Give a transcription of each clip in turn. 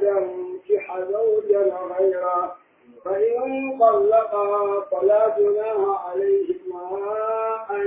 ينكح زوجا غيره فإن طلقها فلا جناح عليهما أن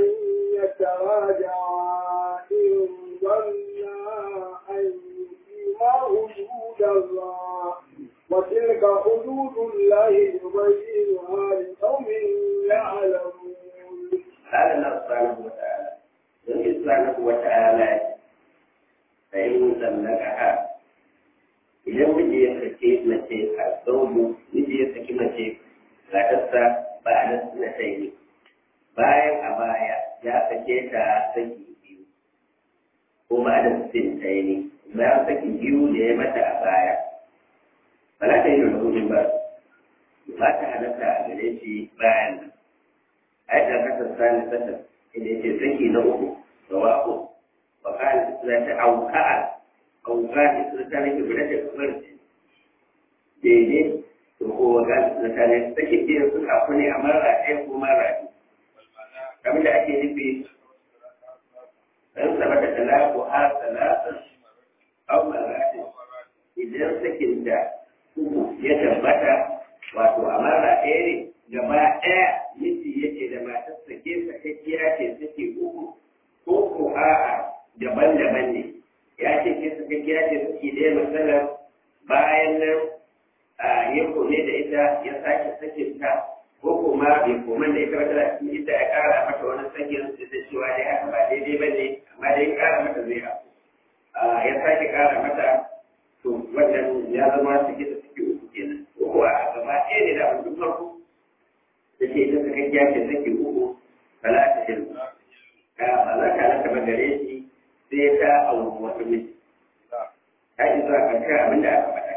يتراجعا إن ظنا أن يقيما حدود الله وتلك حدود الله يبينها لقوم يعلمون. قال الله سبحانه وتعالى don سبحانه وتعالى فإن طلقها idan miji ya sake mace a zaudu miji ya saki mace matarsa ba a nan na ne bayan a baya ya sake ta saki biyu ko ba da sin ta ne bayan saki biyu da ya mata a baya ba za ta yi da hujin ba ba ta halatta a gare shi bayan nan a yi kasar sani sassan inda ya ce saki na uku da wako wa kala da ta auka'a auka da ta nake guda da kamar daidai to ko waga da ta ne take biyan su kafu ne a mara ɗaya ko mara biyu kamar da ake nufi dan saba da talaku har talatan au marati idan sakin da uku ya tabbata wato a mara ɗaya ne gaba ɗaya miji yake da matar sake sakakkiya ce sake uku ko ko a'a daban-daban ne ya ce ke suka kira ce suke ɗaya matsalar bayan nan a ya kome da ita ya sake sakin ta ko kuma bai koma da ita wata cikin ita ya ƙara mata wani sakin da ta cewa dai haka ba daidai ba ne amma dai ƙara mata zai haku ya sake ƙara mata to wannan ya zama suke da suke uku kenan ko kuwa a gaba ɗaya ne da abin farko da ke ita suka kira ce suke uku talata hilmu ba za ka rasa ba gare shi sai ta auri wata miji. Ta yi zuwa ƙarshen abin da aka faɗa.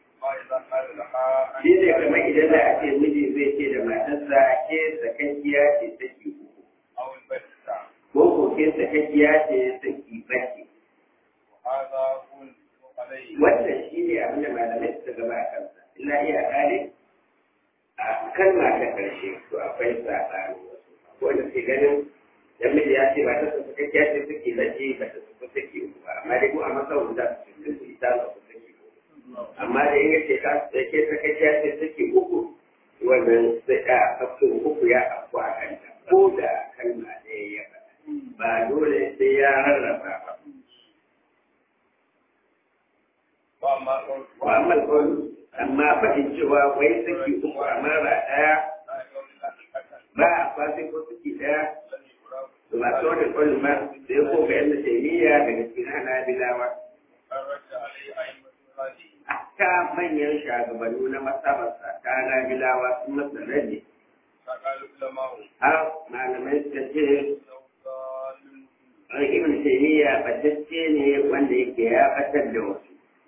Shi ne kamar idan da ake miji zai ce da matarsa ke sakakkiya ce saki uku. Ko ko ke sakakkiya ce saki baki. Wannan shi ne abin da malamai suka gaba a kansa. Ina iya kare a kalma ta ƙarshe to akwai saɓani wasu. Ko da ke ganin dan miji ya ce ba ta su suka kyace suke lace ba ta su suke uku ba amma dai ko a masau da su cikin su ita ba su suke uku amma da in yace ka da ke suka kyace suke uku wannan sai a kafin uku ya afku a kanta ko da kalma ɗaya ya faɗa ba dole sai ya rarraba ba wa amma amma faɗin cewa wai suke uku a mara ɗaya ba a kwasai ko suke ɗaya masu wani kwallo ma da ya koga yadda taimiyya daga cikin hanabilawa. Ta manyan shagabannu na masabarsa ta hanabilawa sun masa rage. Har malamai suka ce an ibn taimiyya batacce ne wanda yake ya batar da wasu.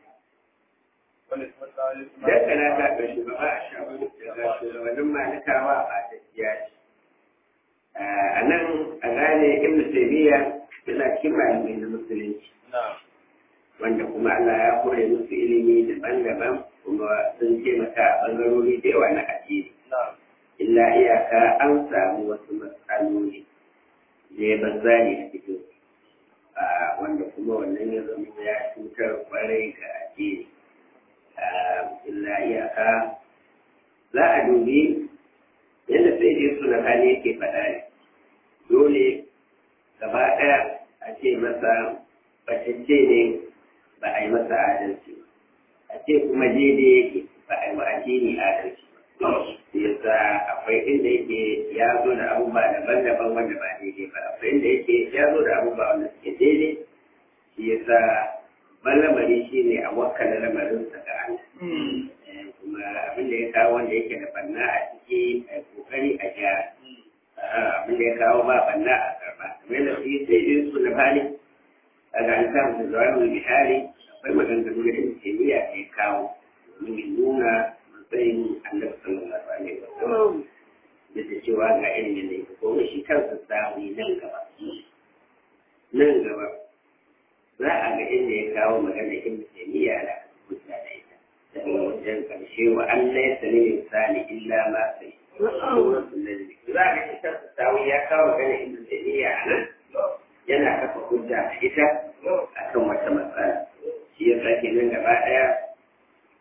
Dakana ta ga shugaba a shabu daga shugabannin malikawa a batacciya ce. a nan a gane ibn taymiya yana cikin malamai na musulunci wanda kuma Allah ya kore musu ilimi daban-daban kuma sun taimaka a bangarori da yawa na addini illa iyaka an samu wasu matsaloli da ya banza ne a cikin wanda kuma wannan ya zama ya cutar kwarai ga addini illa iyaka za a dubi yadda sai dai suna hali yake faɗa ne dole gaba ɗaya a ce masa bacacce ne ba a yi masa adalci a ce kuma daidai yake ba a yi wa addini adalci yasa akwai inda yake ya zo da abubuwa daban-daban wanda ba daidai ba akwai inda yake ya zo da abubuwa wanda suke daidai shi yasa ban lamari shi ne a wakana lamarinsa ga Allah kuma abin da ya kawo wanda yake da banna a ciki a kokari a gyara abin da ya kawo ba banna a karba kamar yadda su yi sai dai su na bani a ga an samu da zuwa mai misali akwai maganganu da yin kimiyya da ya kawo domin ya nuna matsayin annabi sallallahu alaihi wa sallam da ta cewa ga irin yadda ya ko shi kansa samu nan gaba nan gaba za a ga inda ya kawo magana ibn taymiya da hujja da ita daga wajen karshe wa an laysa lil insani illa ma sai za a ga ita sawu ya kawo magana ibn taymiya nan yana kafa hujja da ita akan wata matsala shi ya sake nan gaba daya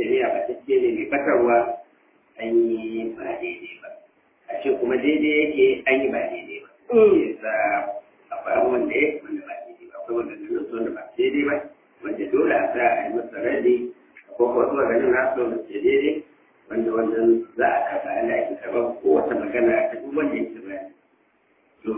tafiya ba ta ce ne mai batarwa an yi ba daidai ba a ce kuma daidai yake an yi ba daidai ba yasa akwai abubuwan da ya wanda ba daidai ba akwai wanda ganin su wanda ba daidai ba wanda dole a sa a yi masa radi ko ko zuwa ganin nasu wanda ke daidai wanda wannan za a kafa ana ake karɓar kowace magana ta duk wanda yake bayani to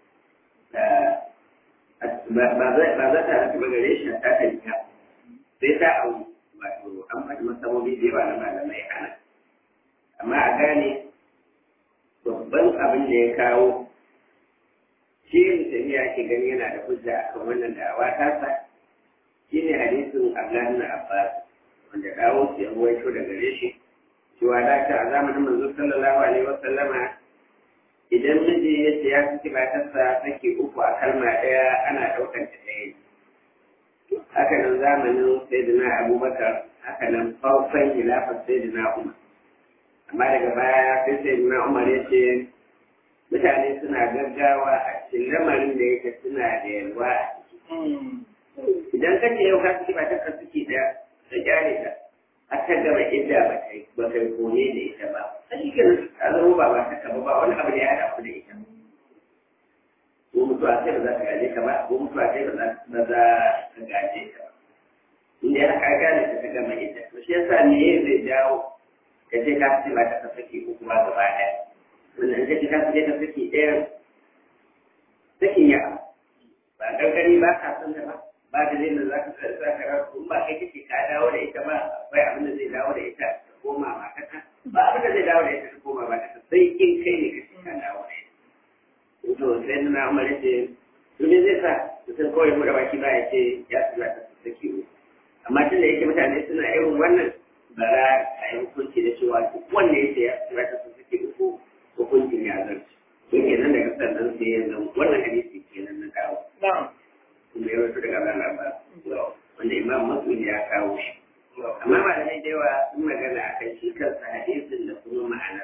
ba za ta rasu gare shi ta tafiya sai ta auni wato an faɗi masabobi da yawa na malamai ana amma a gane babban abin da ya kawo shi mutane ya ke gani yana da hujja a kan wannan da'awa tasa shi ne hadisin Abdullahi na Abbas wanda dawo su ya ruwaito da gare shi cewa da ta a zamanin manzo sallallahu alaihi wa sallama idan miji ya ce ya saki matarsa take uku a kalma ɗaya ana ɗaukar ta ɗaya haka nan zamanin sayyidina abubakar haka nan farkon hilafar sayyidina umar amma daga baya sai sayyidina umar ya ce mutane suna gaggawa a cikin lamarin da yake suna da yalwa a ciki idan ka ce yau ka saki matarka suke da ta gyare ta aka gama idda ba kai ba kai kone da ita ba sai ke a zama ba ba ta kaba ba wani abu da ya hada ku da ita ko mutuwa sai ba za ka gaje ka ba ko mutuwa sai ba za ka gaje ka ba inda ya ka gane ta gama idda to shi yasa ne zai jawo ka ce ka ce ba ta saki uku ba gaba ɗaya wannan ka ce ka ce ka saki ɗaya sakin ya ba gargari ba ka san da ba ba da zai da za ka za ka rasu ba kai kake ka dawo da ita ba akwai abin da zai dawo da ita ta koma mataka ba abin da zai dawo da ita ta koma mataka sai in kai ne kake ka dawo da ita to sai na umar ce to me zai sa mutum kawai mu da baki ba ya ce ya su za ta saki uku amma tunda yake mutane suna irin wannan bara a yi hukunci da cewa duk wanda ya ce ya su za ta saki uku hukuncin ya zarce to kenan daga sannan sai ya zama wannan hadisi kenan na dawo kuma ya wato daga Allah ba wanda imam Muslim ya kawo shi amma malamai da yawa sun magana a kan shi kansa hadisin da kuma ma'anar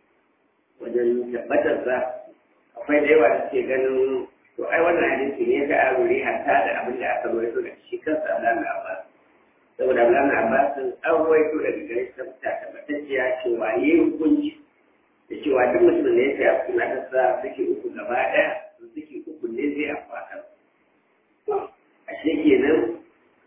wajen tabbatar sa akwai da yawa da suke ganin to ai wannan hadisi ne ta aruri hatta da abin da aka rawaito da shi kansa Allah na ba saboda Allah na ba sun an rawaito daga gare shi ta tabbatacciya cewa yi hukunci da cewa duk mutumin da ya ce a kuma ta sa suke uku gaba ɗaya suke uku ne zai afaka ashe kenan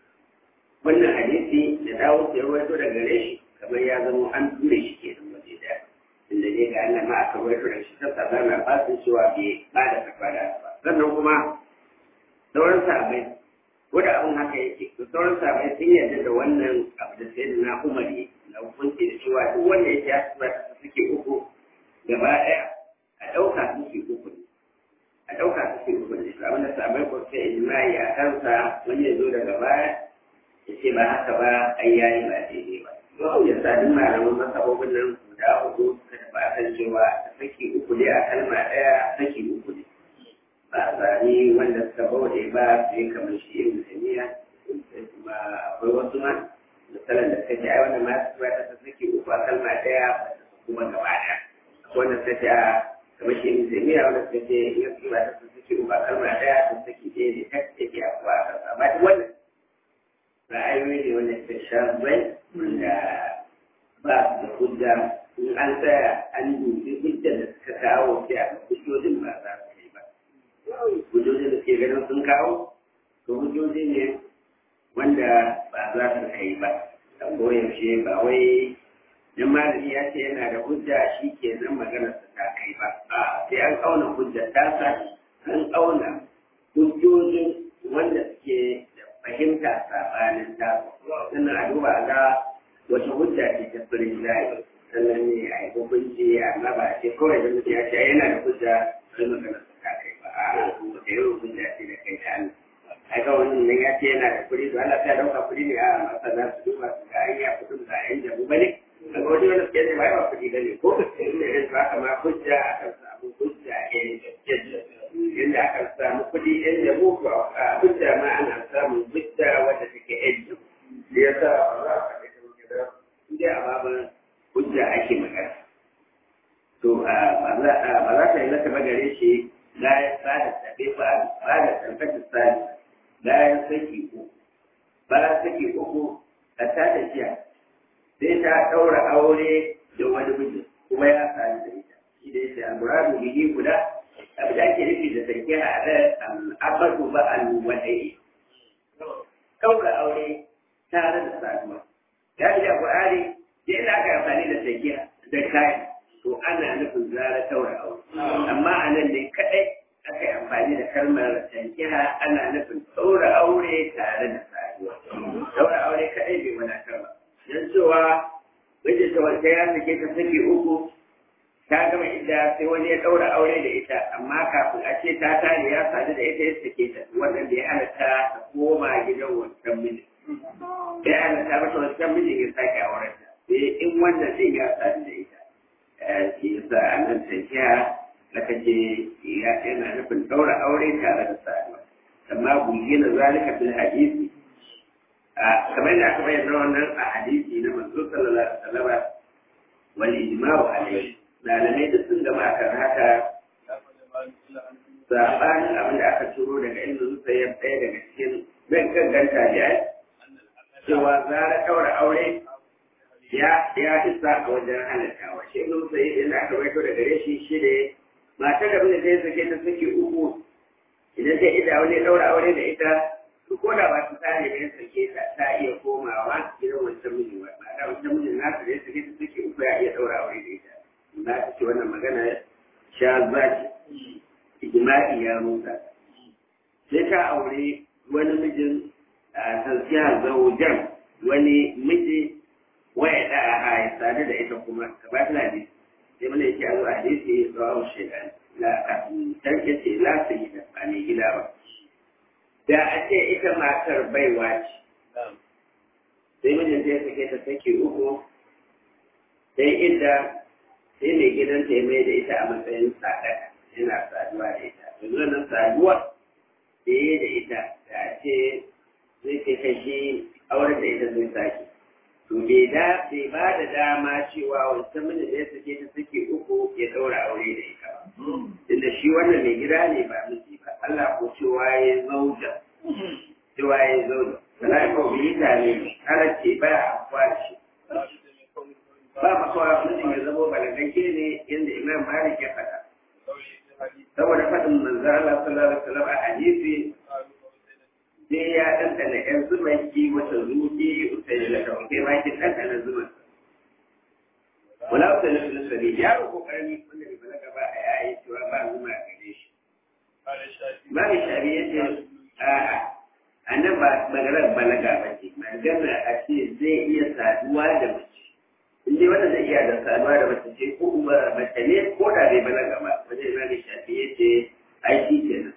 wannan hadisi da dawo ya rawaito daga gare shi kamar ya zama an ture shi kenan waje daya inda ne ga Allah ma aka rawaito da shi sassa zana ba su cewa bai ba da kafara ba sannan kuma sauran sahabbai ko da abin haka yake to sauran sahabbai sun yarda da wannan abu da sai na Umar ne na hukunci da cewa duk wanda ya ja su ta suke uku gaba daya a ɗauka suke uku ne a ɗauka suke uku ne abin da sahabbai ko sai ijma'i a kansa wani ya zo daga baya ya ce ba haka ba ai yayi ba daidai ba ya sa duk malaman masabobin nan guda hudu suka tafi a kan cewa saki uku ne a kalma ɗaya saki uku ne ba a zane wanda suka bauɗe ba su yi kamar shi yin musulmiya sai kuma akwai wasu ma misalan da suka ce ai wanda ma su ba ta saki uku a kalma ɗaya ba ta kuma gaba ɗaya akwai wanda suka ce a kamar shi yin musulmiya wanda suka ce in su ba ta saki uku a kalma ɗaya ta saki ɗaya ne ta take a kuwa a kansa amma duk wannan ra'ayoyi ne wanda suka sha bai wanda ba su da hujja in an tsaya an dubi hujjar da suka kawo sai a hujjojin ba za su yi ba hujjojin da suke ganin sun kawo to hujjoji ne wanda ba za su kai ba a koyaushe ba wai dan malami ya ce yana da hujja shi ke nan maganar sa ta kai ba a sai an auna hujjar tasa an auna hujjojin wanda suke da fahimta sabanin ta sannan a duba a ga wata hujja ce ta firin layi sannan ne a yi hukunci amma ba a ce kawai da mutum ya ce yana da hujja sai magana su ta kai ba a kuma da yawan hujja ce da kai da Allah a ga wannan nan ya ce yana da kuɗi to Allah ta dauka kuɗi ne a masana su duba su ga an ya kuɗin ba a yan jabu ba ne a ga wani wani suke ce ba yawa kuɗi ba ne ko inda yanzu haka ma hujja akan samu hujja a yayin da inda aka samu kuɗi yan jabu ko a hujja ma ana samun hujja wadda take yan jabu da ya sa ba za a faɗi da inda a babin hujja ake magana to ba za ta yi mata magare shi la ya sada tabe ba ba da tabbata sani la ya saki uku ba ya saki uku a ta tafiya sai ta ɗaura aure da wani miji kuma ya sami da ita shi da yake almuradu bihi guda abin da ake nufi da sarki a da al'abadu ba al-wadai ɗaura aure tare da saduwa ya ji da Qur'ani da ina aka amfani da sarki da kai to ana nufin zara ɗaura aure amma a nan ne kaɗai aka yi amfani da kalmar tankiha ana nufin ɗaura aure tare da saduwa ɗaura aure kaɗai bai wadatar ba don cewa wajen ta wata ya sake ta sake uku ta gama inda sai wani ya ɗaura aure da ita amma kafin a ce ta tare ya sadu da ita ya sake ta wannan da ya halatta ta koma gidan wancan mijin ya halatta mata wancan mijin ya sake auren ta sai in wannan zai ya sadu da ita shi yasa a nan tafiya aka ce yana nufin ɗaura aure tare da saduwa amma bayyana zalika fil hadisi kamar da aka bayyana wannan a hadisi na manzo sallallahu alaihi wasallam wal ijma'u alayhi malamai duk sun gama akan haka sabanin abin da aka turo daga ilmin sayyar ɗaya daga cikin zan ganganta da cewa zara ɗaura aure ya ya isa a wajen halattawa shi ilmin sayyar yana aka baito daga gare shi shi ne matar da da zai sake ta sake uku idan ta ida wani ɗaura aure da ita su ko da ba su tsare da ya sake ta ta iya komawa gidan wancan mijin ba ba da wancan mijin nasu da ya sake ta sake uku ya iya ɗaura aure da ita za ta ce wannan magana sha zaki ijma'i ya rusa sai ta aure wani mijin a tansiya zaujan wani miji waya da a ya sadu da ita kuma ka ba ta hadisi sai mana yake a zuwa hadisi rawu shaidan la kafin tarke ce la sai da ba ne gida ba da a ce ita matar baiwa ce sai mijin ta sake ta sake uku sai inda sai mai gidanta ya mai da ita a matsayin sadaka yana saduwa da ita yanzu wannan saduwa da ya da ita da ce zai kai kashi auren da ita zai sake to bai da bai ba da dama cewa wancan mijin da ya sake ta sake uku ya daura aure da ita ba tunda shi wannan mai gida ne ba miji ba Allah ko cewa ya zauja cewa ya zauja salai ko bi ta ne ala ce ba a kwashi ba makawa mutum ya zama balagagge ne yadda imam malik ya faɗa saboda faɗin manzo Allah sallallahu alaihi wasallam a hadisi sai ya ɗanɗana ƴan zumaki wata zuki usayi da kawai ma ki ɗanɗana zuman wala usayi da sabi yaro ko karami wanda bai balaga ba a yayi cewa ba zuma a gare shi Mami Shabi ya ce a'a a nan ba maganar balaga ba ce maganar a ce zai iya saduwa da mace in dai wanda zai iya da saduwa da mace ce ko kuma mace ne ko da bai balaga ba wajen Mami Shabi ya ce ai shi kenan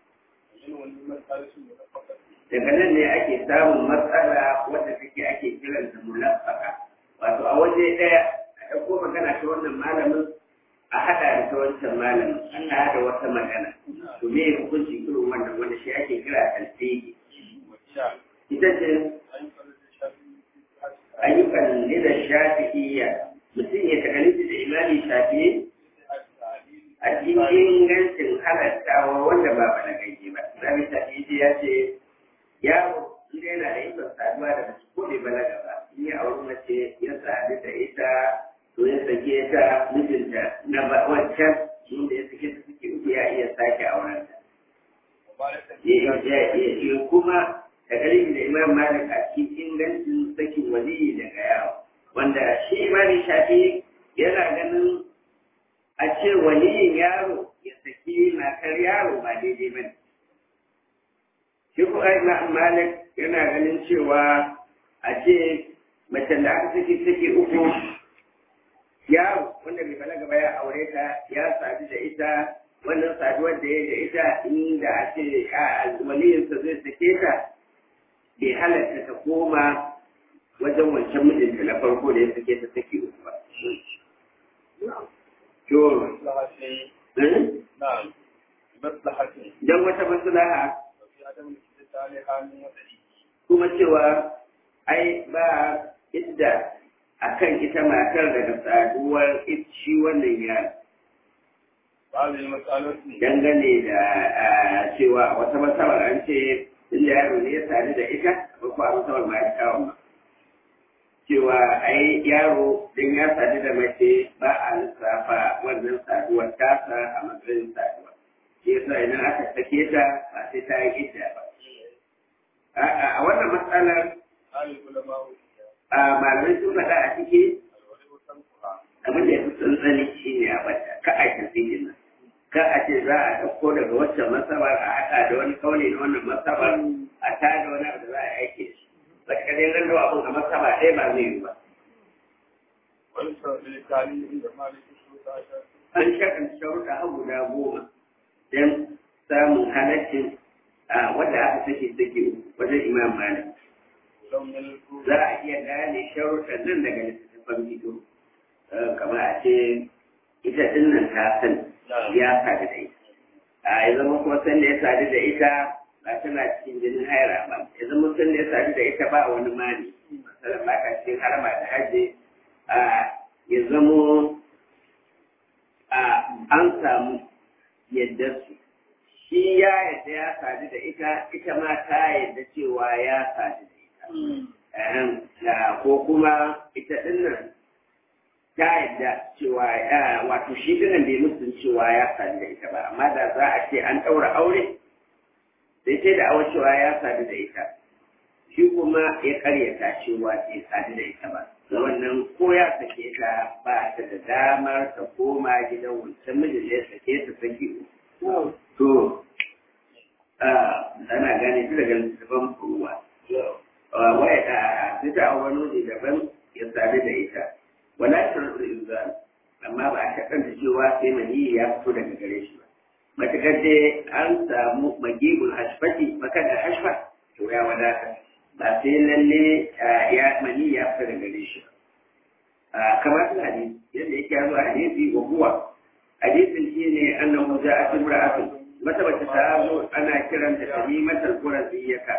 daga nan ne ake samun matsala wadda take ake kiranta mulafaka wato a waje ɗaya a ɗauko magana ta wannan malamin a haɗa da ta wancan malamin a haɗa wata magana to me hukunci irin wannan wanda shi ake kira alfegi ita ce ayyukan da shafi'iyya mutum ya takaliti da imani shafi'i a cikin ingancin halattawa wanda ba balagagge ba zabi shafi'i ya ce yaro inda yana da ikon saduwa da mace ko bai balaga ba in ya auri mace ya sadu da ita to ya sake ta mijinta na wancan inda ya sake ta suke uku ya iya sake auren ta ya kuma da galibi da imam malik a cikin ingancin sakin waliyi daga yawo wanda shi imamin shafi yana ganin a ce waliyin yaro ya saki matar yaro ba daidai ba ne shi kuma imam malik yana ganin cewa a ce mace da aka saki saki uku yaro wanda bai balaga ba ya aure ta ya sadu da ita wannan saduwar da ya da ita inda a ce waliyinsa zai sake ta bai halatta ta koma wajen wancan mijinta na farko da ya sake ta sake uku ba. Don wata maslaha kuma cewa ai ba idda akan ita matar daga saduwar shi wannan yaro. Dangane da cewa wata masabar an ce inda yaro ne ya sadu da ita ba ko a masabar ma ya kawo ba. cewa ai yaro don ya sadu da mace ba a lissafa wannan saduwar tasa a matsayin saduwa shi yasa idan aka sake ta ba sai ta yi idda ba a wannan matsalar a malamai sun faɗa a ciki abin da ya fi tsantsani shi ne a bata ka a tafi nan ka a ce za a ɗauko daga waccan masabar a haɗa da wani kauli na wannan masabar a tada wani abu da za a aike shi ba ka dai ran da abin a masaba ɗaya ba zai yi ba an shakan sharuɗa har guda goma don samun halaccin a wanda aka sake sake wajen imam malik za a iya gane sharuɗan nan daga littattafan bidiyo kamar a ce ita ɗin nan ta san ya sadu da ita a ya zama kuma san da ya sadu da ita ba tana cikin jinin haira ba ya zama san da ya sadu da ita ba wani mani masalan ba ka cikin harama da hajji a ya zamo a an samu yadda su shi ya yadda ya sadu da ita ita ma ta yadda cewa ya sadu da ita ko kuma ita dinnan ta yadda cewa wato shi dinnan bai musun cewa ya sadu da ita ba amma da za a ce an ɗaura aure sai sai da awar cewa ya sadu da ita shi kuma ya karyata cewa bai sadu da ita ba da wannan ko ya sake ta ba ta da damar ta koma gidan wancan mijin da ya sake ta saki to ana gane su daga littattafan ruwa waya da sai ta wani waje daban ya sadu da ita wala shirru inzal amma ba a takanta cewa sai mani ya fito daga gare shi ba matakar dai an samu magibul hashfati makadar hashfa to ya wadata ba sai lalle ya mani ya fito daga gare shi ba kamar hadisi yadda yake zuwa hadisi wa huwa hadisin shine annahu ja'at imra'atun wata mace ta zo ana kiranta tamimatul quraziyyaka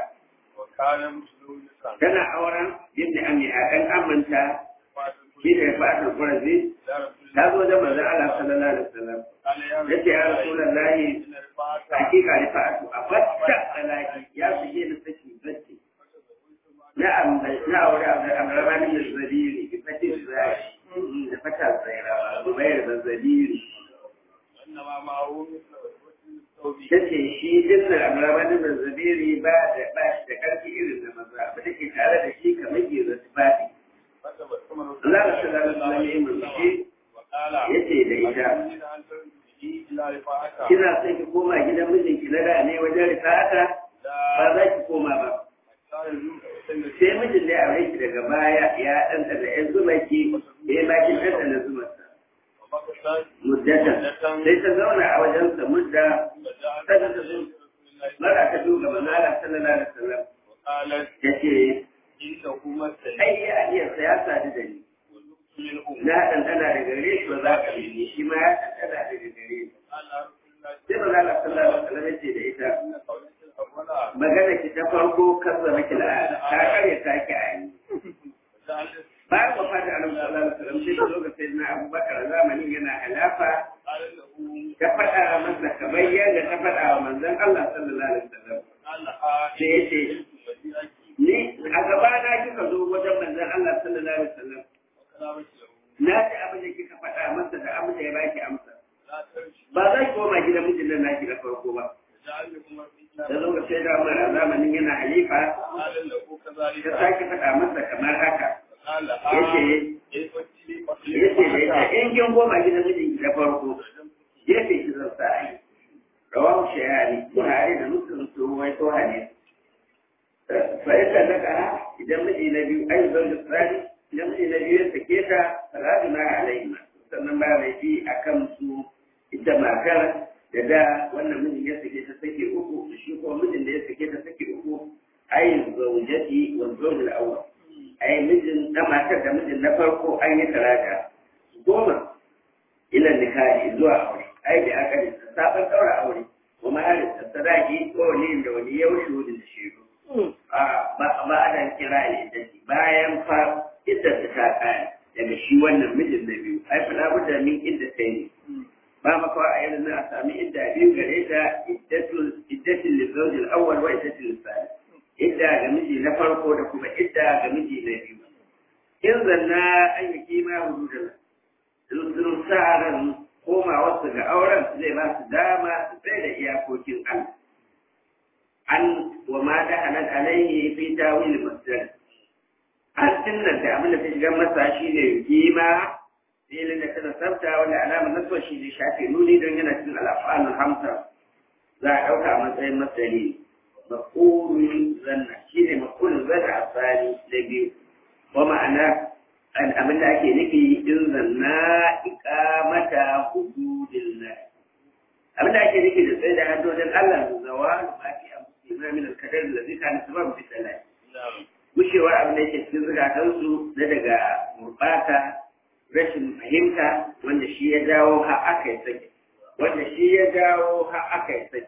tana auren yadda ami a ɗan amanta shi da fatul qurazi ta zo da manzon Allah sallallahu alaihi wasallam yace ya rasulullahi hakika ni fa'atu a fatta salaki ya shige ni saki bacci na'am na aure abu amrama min zabiri bi fatin zai da fata zaira ba bayar da zabiri ta ce shi dinnan amramanin da zabiri ba da ba shi da karfi irin da maza ba da ke tare da shi kamar ke da tufafi Allah da shi zara su lami imin shi ya ce da ita kina son ki koma gidan mijinki na da ne wajen rifa'ata ba za ki koma ba sai mijin da ya aure ki daga baya ya ɗanta da ‘yan zumaki ya yi bakin ɗanta da zumarsa muddatan sai ta zauna a wajensa mudda kada ta zo mara ta duga manala sallallahu alaihi wasallam ta ce ai ya iya ya sadu da ni na ɗanɗana da gare shi ba za ka yi shi ma ya ɗanɗana daga gare ni sai manala sallallahu alaihi wasallam ya ce da ita magana ki ta farko kasa maki la'ada ta karya ta ki a yi bayan wafata a sallallahu alaihi wasallam sai ta zo ga sayyidina abubakar zamanin yana halafa ta faɗa masa kamar yadda ta faɗa wa manzon Allah sallallahu alaihi wasallam sai ya ce ni a gaba na kika zo wajen manzon Allah sallallahu alaihi wasallam na ji abin da kika faɗa masa da abin da ya baki amsa ba za ki koma gidan mijin nan naki na farko ba da zo ga sai da mara zamanin yana halifa ta sake faɗa masa kamar haka yace yace da ita in kin goma gidan mijin da farko yace ki zan sa ai rawahu shayani buhari da muslim su wai to hadisi fa yadda daga idan miji na biyu ai zan da tsari idan miji na biyu ya sake ta salatu na alaihima sannan ba mai fi akan su ita makar da da wannan mijin ya sake ta sake uku shi ko mijin da ya sake ta sake uku ai zaujati wa zawjul awwal ai mijin na matar da mijin na farko an yi talata goma ila nikahi zuwa aure ai da aka yi sabon daura aure kuma har da sadaki ko ne da wani ya wuce wani da shiru a ba ba ana kira ne da bayan fa idda ta ta kaya daga shi wannan mijin na biyu ai fala budda min idda sai ne ba maka a yanzu na sami idda biyu gare ta iddatul iddatul lizawjil awwal wa iddatul thani idda ga miji na farko da kuma idda ga miji na biyu in zanna an yi kima hududar sun sa ran koma wasu ga auren zai ba su dama su tsaye da iyakokin Allah an wa ma da halal alaihi fi tawil masdar an sunnan da abin da ta shiga masa shine kima filin da ta sabta wanda alamar nasuwa shi ne shafe nuni don yana cikin al'afalul hamsa za a ɗauka a matsayin masdari makulun zanna shine makulun zanna a tsari da biyu wa ma'ana abin da ake nufi in zanna iqamata hududillah abin da ake nufi da tsaye da haddodin Allah da zawa ma fi amsina min al-kadar da zai kana sabab bi salai gushewar abin da yake cikin zukatansu na daga gurbata rashin fahimta wanda shi ya jawo har aka yi sake wanda shi ya jawo har aka yi sake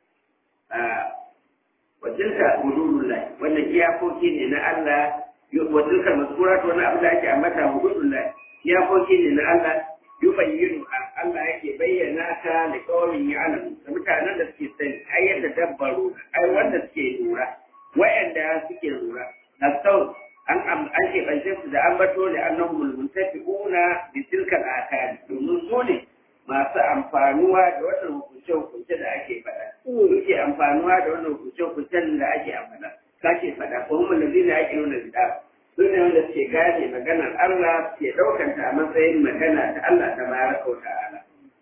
watilka hududullah wannan iyakoki ne na Allah watilka maskurat wani abu da ake ambata hududullah iyakoki ne na Allah yubayyinu Allah yake bayyana ta da kawai ya alam da mutanen da suke sani ai yadda dabbaru ai wanda suke lura wayanda suke lura nasau an an keɓance su da ambato da annahum muntafiquna bi tilka al-akali domin su ne masu amfanuwa da wannan hukunce-hukunce da ake faɗa. Suke amfanuwa da wannan hukunce-hukuncen da ake amfana. Kake faɗa, ko mun lazi na ake nuna bida. Su ne wanda suke gane maganar Allah ke ɗaukanta a matsayin magana ta Allah ta baraka wa ta'ala.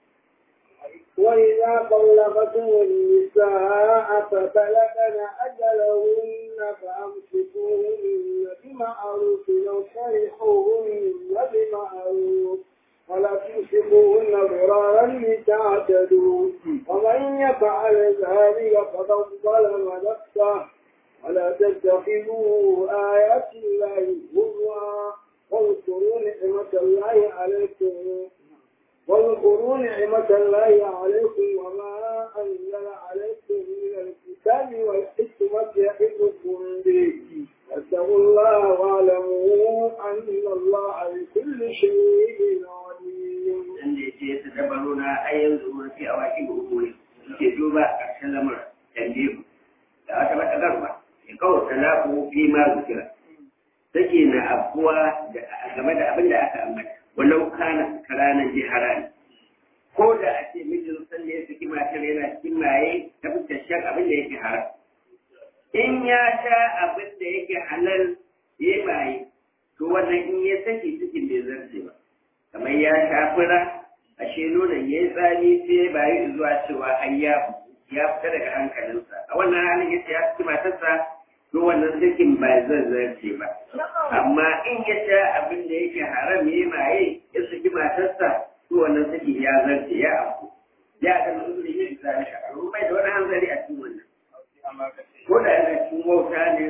وإذا طلقتم النساء فبلغن أجلهن فأمسكوهن بمعروف أو سرحوهن بمعروف ولا تمسكوهن ضرارا لتعتدوا ومن يفعل ذلك فقد ظلم نفسه ولا تتخذوا آيات الله هزوا واذكروا نعمة الله عليكم واذكروا نعمة الله عليكم وما أنزل عليكم من الكتاب والحكمة يعظكم به واتقوا الله واعلموا أن الله بكل شيء عليم. Inda ya ce su dabaru na ayyan zuwa fi a waƙi ga umuri suke duba ƙarshen lamar tambihu da wata matsalarwa ya kawo talaku fi ma zukira. Take na abuwa game da abin da aka ambata. walau kana karanan jihara ne ko da a ce mijin san da ya saki matar yana cikin maye ta fuskar shan abin da yake haram in ya sha abin da yake halal ya yi maye to wannan in ya saki cikin bai zarce ba kamar ya sha fura ashe nonon ya yi tsami sai ya bayi zuwa cewa har ya ya fita daga hankalinsa a wannan halin ya ce ya saki matarsa to wannan sakin ba zan zarce ba amma in ya sha abin da yake haram ya maye ya saki matarsa to wannan saki ya zarce ya abu ya ga uzuri yin zalika a bai da wani hanzari a cikin wannan ko da yana cikin wauta ne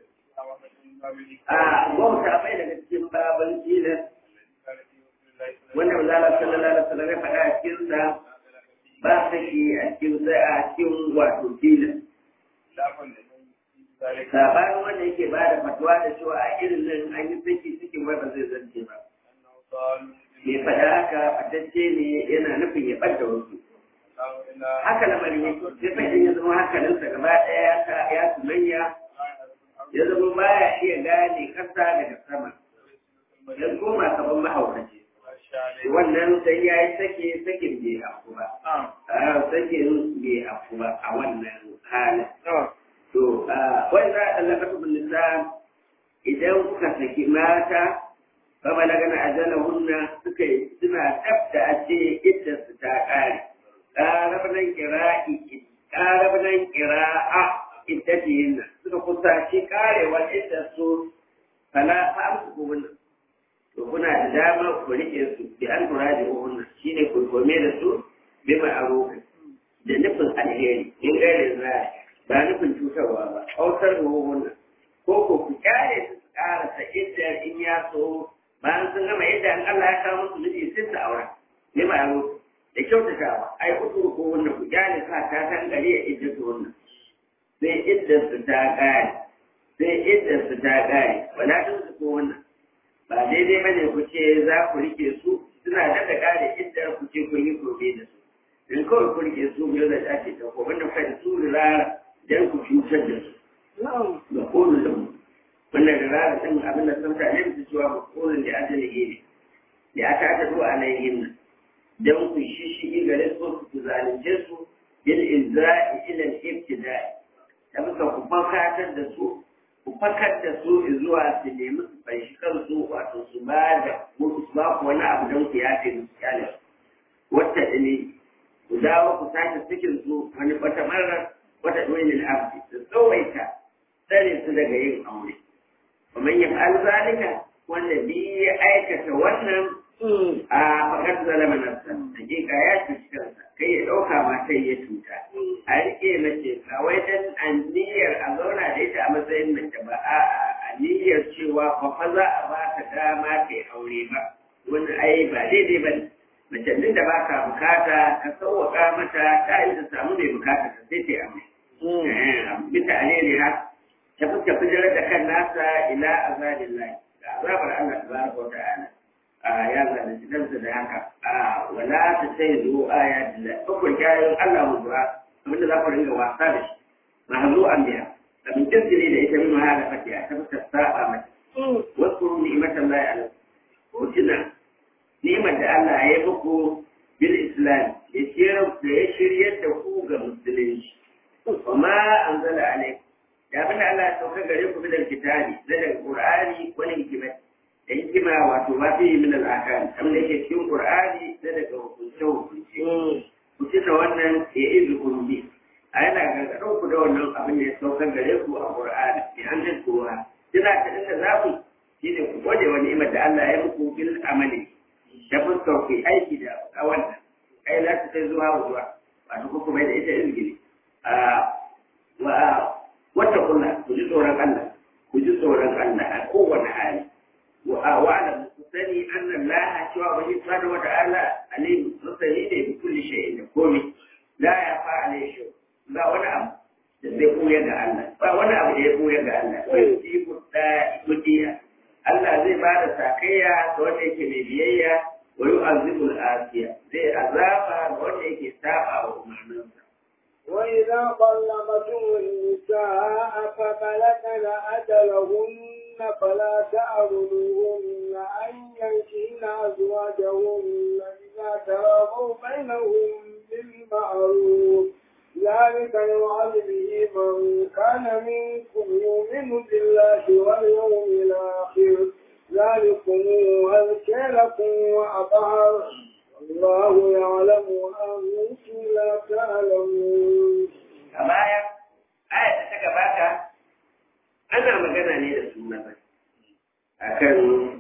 a wauta bai daga cikin baban tilas wanda mazala sallallahu alaihi wasallam ya faɗa a cikin sa ba saki a cikin sa a cikin wato tilas sabanin wanda yake ba da fatuwa da cewa a irin nan an yi saki cikin wai ba zai zance ba mai faɗa haka fatacce ne yana nufin ya ɓadda wasu haka lamarin yake sai fa idan ya zama hankalinsa gaba ɗaya ya sumayya ya zama baya iya gane ƙasa daga sama ya koma kaman mahaukaci wannan sai ya yi sake sakin bai afu ba sakin bai afu ba a wannan halin to wai za a ɗallaka su nisa idan kuka saki mata kama na gana ajala hunna suka yi suna tsafta a ce idda su ta ƙare ƙarab nan ƙira'i ƙarab nan ƙira'a idda ce yin suka kusa shi ƙarewa idda su fala fa amsu hunna to kuna da dama ku riƙe su bi an tura da hunna shine ku kome da su bi ma'arufi da nufin alheri in gairin zai ba nufin cutarwa ba hausar da wannan ko ko ku kyale su su karasa idda in ya so bayan sun gama yadda an Allah ya kawo musu miji sai su aura ne ba yaro da kyautatawa ai uku ko wannan ku kyale sa ta san gari ya idda su wannan sai idda su ta kare sai idda su ta kare wala tun su ko wannan ba daidai bane ku ce za ku rike su suna da da kare idda ku ce kun yi gobe da su in kawai ku rike su biyar da ake ta ko wanda kai su rara dan ku cutar da su da kone da mu wannan da rana ɗin abin da sun tare da cewa makonin da ajali ne da aka aka zuwa alayhin nan don ku shi shi gare su ku zalunce su bil izra'i ila al-ibtida'i da muka ku fakatar da su ku fakar da su zuwa su nemi su fanshi kansu wato su ba da su ba ku wani abu don ku yafe musu kyale wata ne ku dawo ku sake cikin su wani wata marar wata ɗoyin abdi su tsawaita tsare su daga yin aure ومن يفعل ذلك والذي aikata wannan a fakar zalama nafsa hakika ya cuci kansa kai ya ɗauka ma sai ya cuta a rike mace a wai dan aniyar a zauna da ita a matsayin mace ba a aniyar cewa fa fa za a ba ta dama ta aure ba wani ai ba daidai ba ne mace din da ba ka bukata ka sauwaka mata ta yi ta samu mai bukata ta sai ta aure bisa alheri tafi tafi da kan nasa ila azabillahi da azabar Allah tabaraka wa ta'ala ya zalunci kansa da haka wala ta sai zo aya da uku kyayin Allah mu zura abinda za ku ringa wasa da shi mahzu an biya abin jirgin da ita min mahala fatiya ta fuskar saba mata wasu ni'imatan Allah ala ko tuna ni'imar da Allah ya yi muku bil islam ya shiryar da ku ga musulunci wa ma anzala alaikum da abin da Allah ya sauka gare ku bidal kitabi da daga Qur'ani wani hikima da hikima wato ma fi min al-akan abin da yake cikin Qur'ani da daga hukunce hukunce ku tuna wannan ya izu kun bi a yana gargaɗin ku da wannan abin da ya sauka gare ku a Qur'ani bi an da kowa kina ta inda za ku shine ku gode wa ni'imar da Allah ya muku bil amali da fuskar ku aiki da a wannan ai za ta sai zuwa zuwa wato ku kuma da ita izgili wa wata kuna ku ji tsoron Allah ku ji tsoron Allah a kowane hali wa alam ku sani annan la cewa wani subhanahu wa ta'ala alim masani ne bi kulli shay'in da komai la ya fa alai shi ba wani abu da zai koya ga Allah ba wani abu da ya koya ga Allah wai shi mutta mutiya Allah zai ba da sakayya ga wanda yake mai biyayya wa yu'azzibul asiya zai azaba ga wanda yake saba wa umarninsa وإذا طلقتم النساء فبلغن أجلهن فلا تعرضوهن أن ينكحن أزواجهن إذا تراضوا بينهم بالمعروف ذلك يوعظ به من كان منكم يؤمن بالله واليوم الآخر ذلكم أزكى لكم وأطهر الله يعلم وأنتم لا تعلمون a baya aya da ta gabata ana magana ne da su maza akan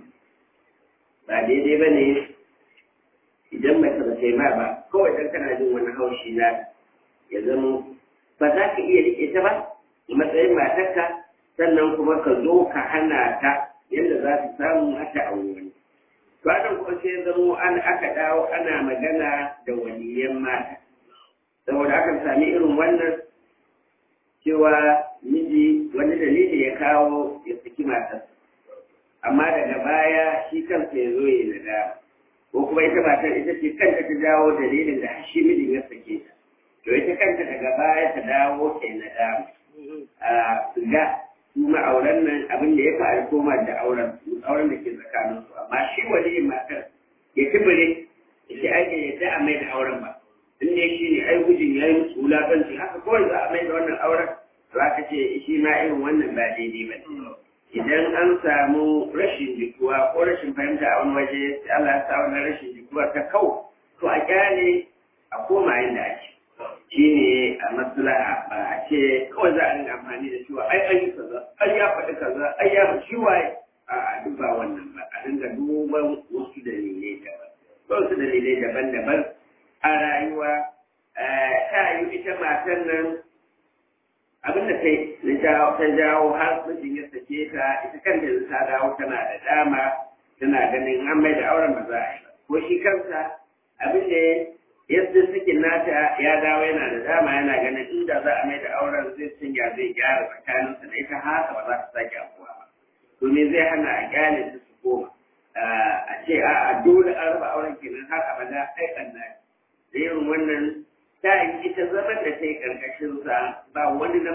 ba daidai ba ne idan mace ba ta yi ma ba kawai dan kana jin wani haushi na ya zama ba za ka iya rike ta ba a matsayin matarka sannan kuma ka zo ka hana ta yadda za ta samu hata a wani Kwanan kuma sai zamo an aka dawo ana magana da waliyan mata. Saboda akan sami irin wannan cewa miji wani dalili ya kawo ya saki matarsa. Amma daga baya shi kansa ya zo ya nada. Ko kuma ita matar ita ce kanta ta jawo dalilin da shi mijin ya sake ta. To ita kanta daga baya ta dawo ta yi nadama. A ga su ma'auran nan abin da ya fi alkoma da auren auren da ke tsakanin su amma shi waliyin matar ya kibire ya ce ai ya ta a mai da auren ba in ne shi ne ai gujin ya yi musu wulaƙanci haka kawai za a mai da wannan auren za ka ce shi ma irin wannan ba daidai ba idan an samu rashin jikuwa ko rashin fahimta a wani waje sai Allah ya sa wannan rashin jikuwa ta kau to a kyale a koma inda ake shi ne a maslaha ba a ce kawai za a rinka amfani da cewa ai an yi kaza ai ya faɗi kaza ai ya faɗi shi waye a duk ba wannan ba a dinga duban wasu dalilai daban wasu dalilai daban-daban a rayuwa ta yi ita matan nan abin da ta jawo har mijin ya sake ta ita kanta yanzu ta dawo tana da dama tana ganin an mai da auren ba za a yi ba ko shi kansa abin da yadda suke nata ya dawo yana da dama yana ganin inda za a mai da auren zai canja zai gyara tsakaninsa da ita haka ba za ta sake afuwa ba to me zai hana a gyale su su koma a ce a dole an raba auren kenan har abada ai kanna da irin wannan ta yi ita zaman da ta yi karkashin sa ba wani namiji da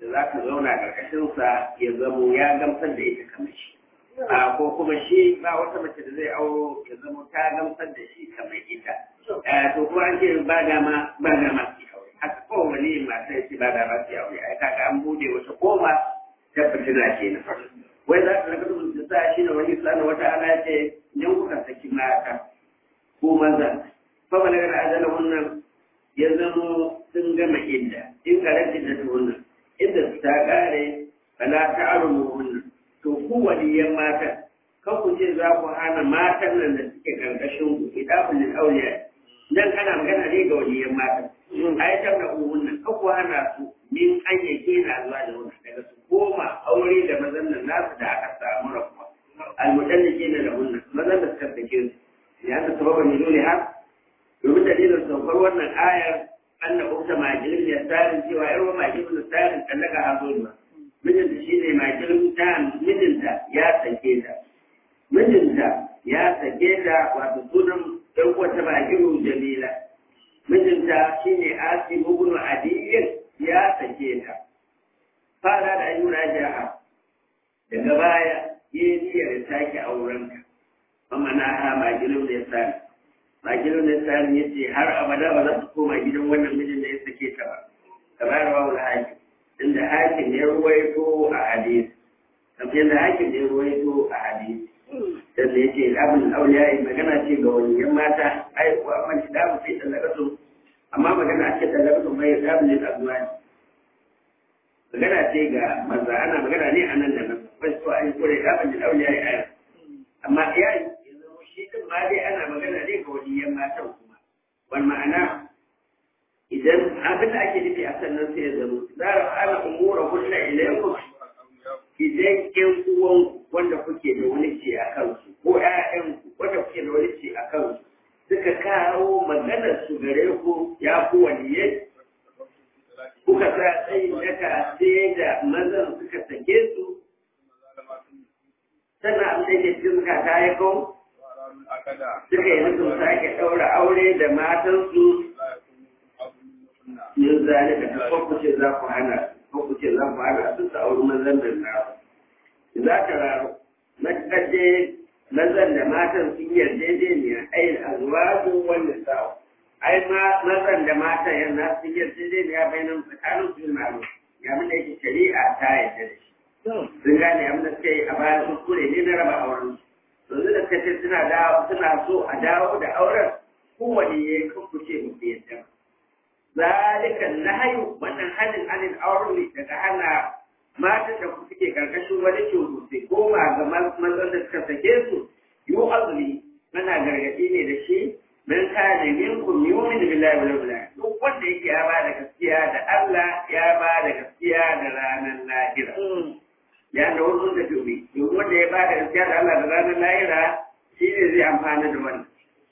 da za ka zauna ƙarƙashinsa ya zamo ya gamsar da ita kamar shi a ko kuma shi ba wata mace da zai auro ya zamo ta gamsar da shi kamar ita to kuma an ce ba dama ba dama su aure haka ko wani mata ya ce ba dama su aure ai kaga an bude wata koma ta fitina ce na farko wai za ka rika rubuta sa shi ne wani sana wata ala ya ce idan kuka saki mata ko maza fa balagar ajala wannan ya zamo sun gama idda in garanti da wannan inda su ta kare fala ta'arumu wannan to ku waliyan mata kan ku ce za ku hana matan nan da suke karkashin ku idabul lil awliya dan kana magana ne ga waliyan mata ayatar da wannan kan ku hana su min an yake na zuwa da wannan daga su koma aure da mazan nan nasu da aka samu rabuwa almudallike na da wannan mazan da suka sake su ya da sababan ne dole har domin dalilin saukar wannan ayar anna ukta majilin ya tsarin cewa yar wa majilin tsarin tallaka hazo ne mijinta shi ne majilin ta mijinta ya sake ta mijinta ya sake ta wato sunan ɗan wata majilin jamila mijinta shi ne asi mugunu adiyin ya sake ta fara da ayyuna jaha daga baya yi niyyar ya sake aurenka amma na ha majilin da ya sani majilin da ya sani ya ce har abada ba za su koma gidan wannan mijin da ya sake ta ba kamar rawa wani hakim inda hakim ya ruwaito a hadisi kamar yadda hakim ya ruwaito a hadisi dan da yake abin auliya magana ce ga waliyan mata ai kuwa man da mu sai talakatu amma magana ce talakatu bai da ne da zuwa magana ce ga maza ana magana ne a nan da nan bai so ai kore abin da auliya ya amma yayi yanzu shi din ma dai ana magana ne ga waliyan matan kuma wal ma'ana idan abin da ake nufi a sannan sai ya zama za a ana umura hulɗa ilaykum idan ƴan uwan wanda kuke da wani ce a kansu ko ƴaƴan wanda kuke da wani ce a kansu suka kawo maganar su gare ku ya ku waliye kuka sa tsayin daga sai da mazan suka sake su sannan abin da yake cikin suka ta yi kawo suka yi nufin sake ɗaura aure da matansu yin zalika da ko ce za ku hana ko ce za ku hana su su auri mazan da na za ka raro mataje mazan da matan sun yarjejeniya ai azwaju wal nisa'u ai ma mazan da matan yana sun yarjejeniya bainan tsakanin su na ya mun da yake shari'a ta yarda da shi sun gane abin da suka yi a bayan kuskure ne na raba auren yanzu da suka ce suna dawo suna so a dawo da auren kowane ya yi kuce mu yadda zalika nahyu wannan halin halin auren ne daga hana matan da suke karkashin wani cutu sai koma ga mazan da suka sake su yu azli mana gargadi ne da shi man kana minkum yu'min billahi wal yawmil akhir duk wanda yake ya ba da gaskiya da Allah ya ba da gaskiya da ranar lahira ya da wasu da tobi duk wanda ya ba da gaskiya da Allah da ranar lahira shi ne zai amfana da wannan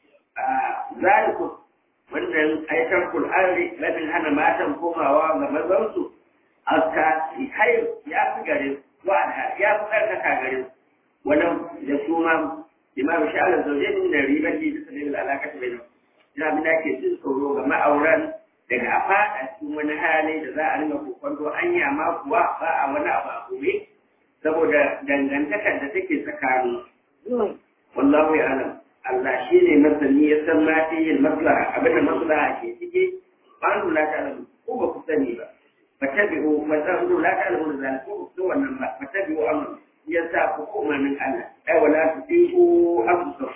zalikum wannan aikar kul'ari rabin hana matan komawa ga mazansu aska har ya fi gare wa ya fi karkata gare wannan da su ma imam sha'ala zauje ne da ribar da suka nemi alaka ta bayan ina bin da ke jin tsoro ga ma'auran daga a fada cikin wani hali da za a rinka kokonto anya ma kuwa ba a wani abu a gobe saboda dangantakar da take tsakanin wallahu ya alam Allah shi ne masani ya san ma fi yin maslaha abinda maslaha ke ciki ba an la ta alamu ko ba ku sani ba fa tabi'u fa ta'budu la ta alamu da ko ku wannan ba fa tabi'u amr ya sa ku koma min Allah ai wala tusiku anfusakum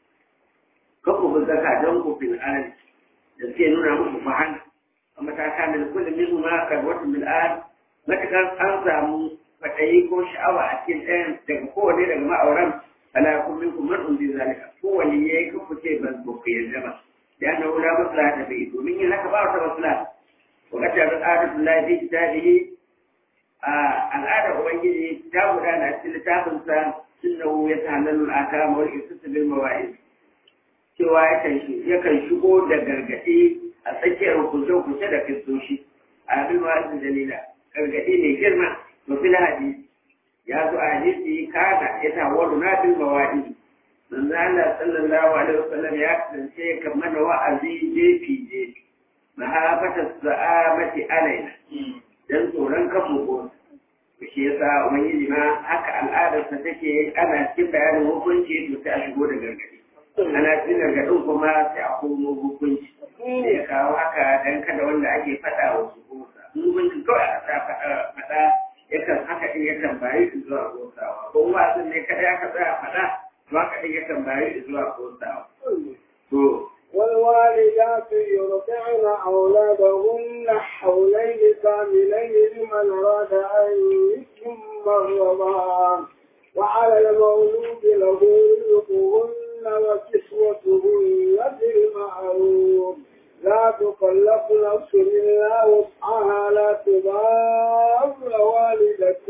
ka ku zaka don ku fil ardi da ke nuna muku fahana amma ta kana da kullum min ma ka wata bil ard matakan an samu fadayi ko sha'awa a cikin ɗayan daga kowane daga ma'auran ala kun minkum man undi zalika ko wani yayi ku ce ban ku yarda ba ya na wala maslaha da bai domin yin haka ba wata maslaha wa kata al'adatu la fi kitabihi a al'adar ubangiji ta gudana a cikin littafin sa sunnahu ya ta'allalu al-akama wal istis bil mawa'id cewa yakan yakan shigo da gargadi a tsakiyar hukunce-hukunce da kristoshi a bil mawa'id dalila gargadi mai girma to fil hadisi ya zo a hadisi kana ya tawaru na bil mawa'id manzo Allah sallallahu alaihi wasallam ya kasance kan mana wa'azi jefi jefi mahafata sa'amati alaina dan tsoron kan mu ko shi yasa ubangiji ma haka al'adarsa take ana cikin bayanin hukunci to sai a shigo da gargadi ana cikin gargadin kuma sai a komo hukunci sai ya kawo haka dan kada wanda ake faɗa wa su kosa hukunci kawai a sa faɗa faɗa yakan haka din yakan bayi su zuwa kosawa ko wasan ne kada aka tsaya faɗa to haka din yakan bayi su zuwa kosawa to والوالدات يرضعن أولادهن حولين كاملين لمن أراد أن يتم الرضاعة وعلى المولود له رزقهن وكسوتهن بالمعروف لا تكلف نفس إلا وسعها لا تضار والدة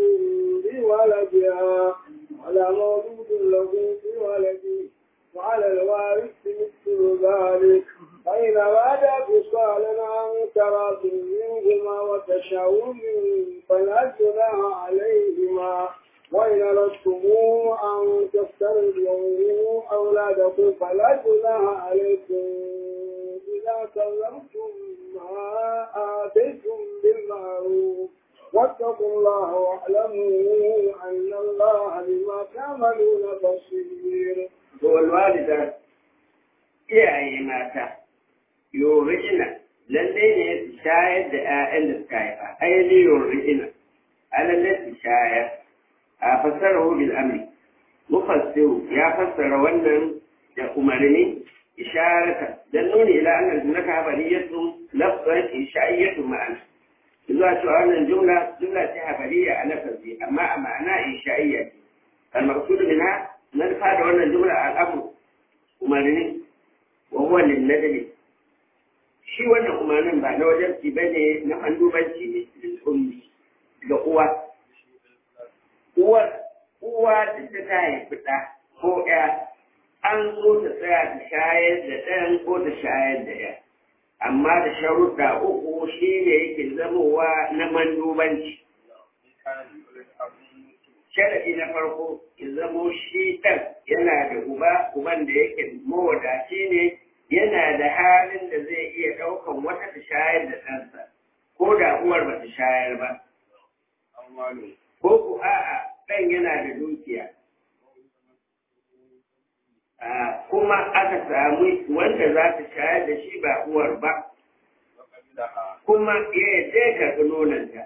بولدها ولا مولود له بولده وعلى الوارث مثل ذلك فإن أراد فصالا عن تراض منهما وتشاور فلا جناح عليهما وإن أردتم أن تسترضعوا أولادكم فلا جناح عليكم إذا سلمتم ما آتيتم بالمعروف واتقوا الله واعلموا أن الله بما تعملون بصير والوالدة iyaye mata yorina lalle ne su shayar da 'ya'yan da suka haifa aini yorina a lalle su shayar a fassara bil amri mufassiru ya fassara wannan da umarni isharata dan nuni ila annal jumlata habariyatu lafzan ishaiyatu ma'ana zuwa cewa wannan jumla jumla ce habariya a lafazi amma a ma'ana ishaiya ce al-maqsud minha na fa da wannan jumla al'amru umarni wa huwa lin nadli shi wannan umarnin ba na wajen ci bane na andubanci ne lil ummi ga uwa uwar uwa duk da ta haifi ɗa ko ya an so ta tsaya ta shayar da ɗayan ko ta shayar da ya amma da sharuɗa uku shi ne yake zamowa na mandubanci sharaɗi na farko ya zamo shi ɗan yana da uba uban da yake mawadaci ne yana da halin da zai iya ɗaukan wata ta shayar da ɗansa ko da uwar ba ta shayar ba ko ku a'a ɗan yana da dukiya kuma aka samu wanda za ta shayar da shi ba uwar ba kuma ya yadda ya karɓi nonanta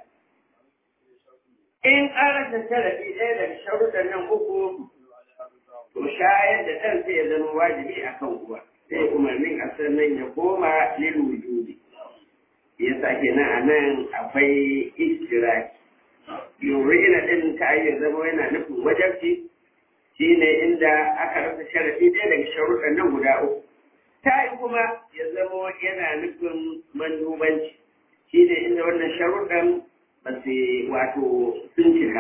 in an rasa sharaɗi ɗaya daga sharuɗan nan uku to shayar da ɗan sai ya zama wajibi a kan uwa sai umarnin a sannan ya koma lil wujudi ya sake nan a nan akwai istiraki yuri ina ɗin ta iya zama yana nufin wajabci shi ne inda aka rasa sharaɗi ɗaya daga sharuɗan nan guda uku ta yi kuma ya zama yana nufin mandubanci shi ne inda wannan sharuɗan ba su wato sun cika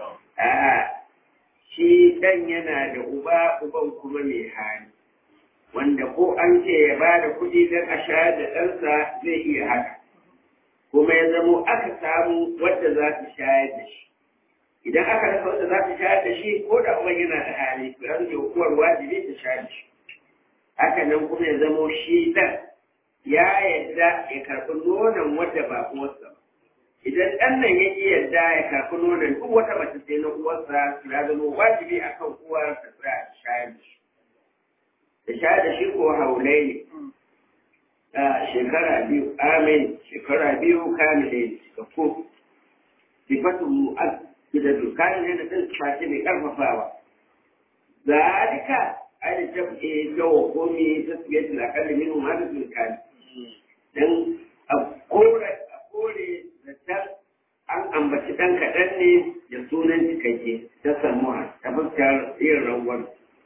shi ɗan yana da uba uban kuma mai hali wanda ko an ce ya ba da kuɗi don a shayar da ɗansa zai iya haka kuma ya zamo aka samu wadda za ta shayar da shi idan aka rasa wadda za ta shayar da shi ko da uban yana da hali to yanzu hukumar wajibi ta shayar da shi haka nan kuma ya zamo shi ɗan ya yadda ya karɓi nonon wadda ba uwarsa ba idan ɗan nan ya ƙi yadda ya karɓi nonon duk wata mace sai na uwarsa ya zama wajibi a kan uwar ta tsaya ta shayar da shi da shayar da shi ko haulai ne a shekara biyu amin shekara biyu kamile ne suka ko sifatun mu'az da dukkanin yana ɗin fashe mai ƙarfafawa zalika ai da tafi yawa komi ta tsaye da akalli min hadisin kani dan a kore a kore da ta an ambaci ɗan kaɗan ne da sunan cikakke ta samuwa ta fuskar yin rangon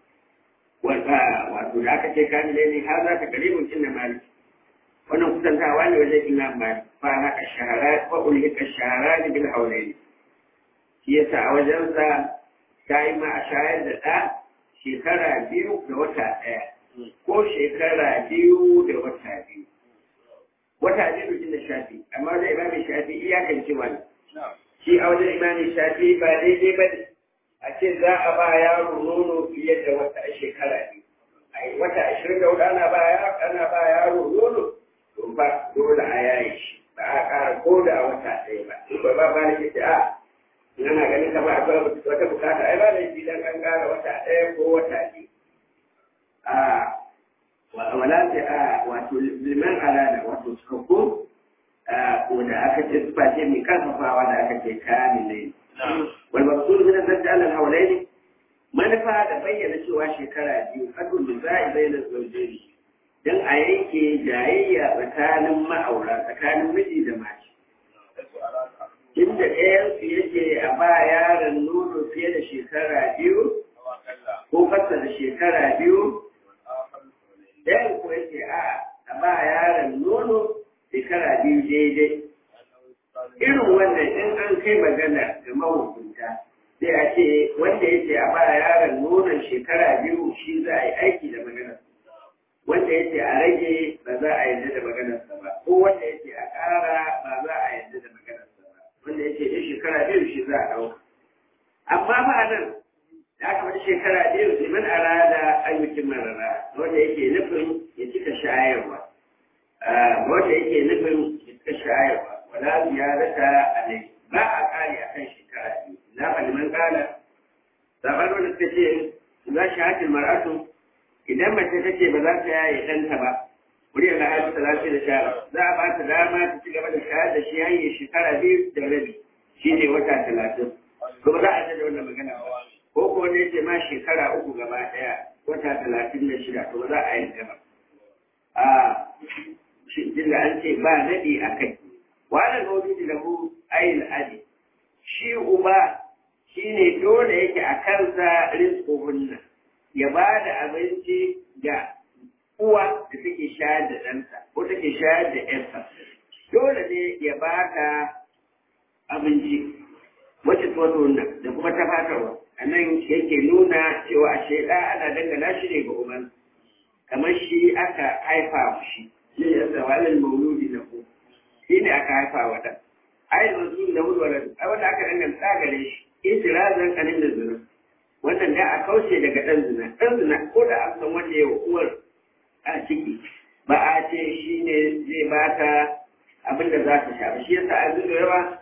wato da aka ce kamile ne har za ta karibin cin da mali wannan kusantawa ne wajen imam mali fa haka shahara fa ulhika shahara ne bil haulaini shi yasa a wajensa ta yi ma a shayar da ɗa shekara biyu da wata ɗaya ko shekara biyu da wata biyu wata biyu da shafi amma zai imamin shafi iyakan cewa ne shi a wajen imamin shafi ba daidai ba ne a ce za a ba yaro nono fiye da wata shekara biyu a wata ashirin da hudu ana ba yaro ana ba yaro nono to ba dole a yaye shi ba a ƙara ko da wata ɗaya ba in ba ba ba da ke a in ana ganin kamar akwai wata bukata ai ba da shi dan an ƙara wata ɗaya ko wata biyu a wala sai a wato liman alada wato cikakku wanda aka ce sufa ce mai karfafawa da aka ce kamilai wal maqsud min al-zadda al-hawlaini manufa da bayyana cewa shekara biyu kadun da za'i bayyana zaujeri don a yanke jayayya tsakanin ma'aura tsakanin miji da mace inda ɗayansu yake a ba yaron nono fiye da shekara biyu ko kasa da shekara biyu ɗayan ko yake a a ba yaron nono shekara biyu daidai irin wannan in an kai magana ga mahukunta sai a ce wanda yake a ba yaron nonon shekara biyu shi za a yi aiki da maganar wanda yake a rage ba za a yarda da maganarsa ba ko wanda yake a ƙara ba za a yarda da maganarsa ba wanda yake da shekara biyu shi za a ɗauka amma ba a nan da aka wata shekara biyu liman arada ayyukin marara wanda yake nufin ya cika shayarwa wanda yake nufin ya cika shayarwa wala ziyarata alai ba a ƙari akan shekara biyu na liman ƙala zaɓar wanda suka ce za shi hatin mar'atu idan mace ta ce ba za ta yaye ɗanta ba wuri da haifu talatin da sha za a ba ta dama ta ci gaba da shayar da shi hanyar shekara biyu da rabi shi ne wata talatin kuma za a ta da wannan magana ba ko ko ne ce ma shekara uku gaba ɗaya wata talatin da shida to za a yi gaba a shi da an ce ba daɗi a kai wani maulidi da hu ayin adi shi uba shi ne dole yake a kansa rizkuhunna ya ba da abinci ga uwa da take shayar da ɗansa ko take shayar da ƴarsa dole ne ya ba ka abinci wacce tuwato nan da kuma ta fatarwa a nan yake nuna cewa a shaida ana dangana shi ne ga uban kamar shi aka haifa shi shi ne yasa walin mauludi na ku shi ne aka haifa wa ɗan ayin masu da hudu a wanda aka danganta gare shi itirazan kanin da zuru wannan da a kauce daga ɗan zina ɗan zina ko da an san wanda ya uwar a ciki ba a ce shi ne zai ba ta abin da za ta sha ba shi yasa a zuwa yawa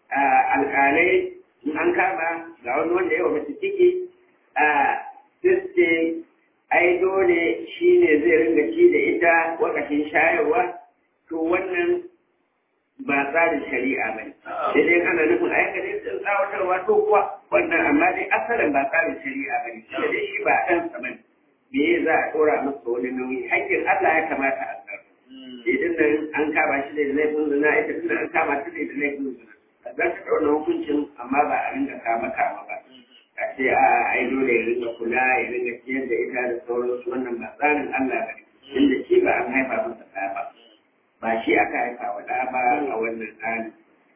alƙalai in an kama ga wani wanda yawa mace ciki a siste ai dole shi ne zai ringa ci da ita wakashin shayarwa to wannan ba tsarin shari'a ba ne. Sai dai ana nufin aikata sun tsawatarwa to kuwa wannan amma dai asalin ba tsarin shari'a ba ne. Sai dai shi ba ɗan sa bane. Me za a ɗora masa wani nauyi? Hakkin Allah ya kamata a tsara. Idan nan an kama shi da laifin zina ita tunda an kama shi da laifin zina. Za ta ɗauna hukuncin amma ba a ringa kama kama ba. A ce a ai dole ya ringa kula ya ringa ciyar da ita da sauransu wannan ba tsarin Allah ba ne. Inda shi ba an haifa masa ɗaya ba. ba shi aka haifa wa ɗa ba a wannan tsari.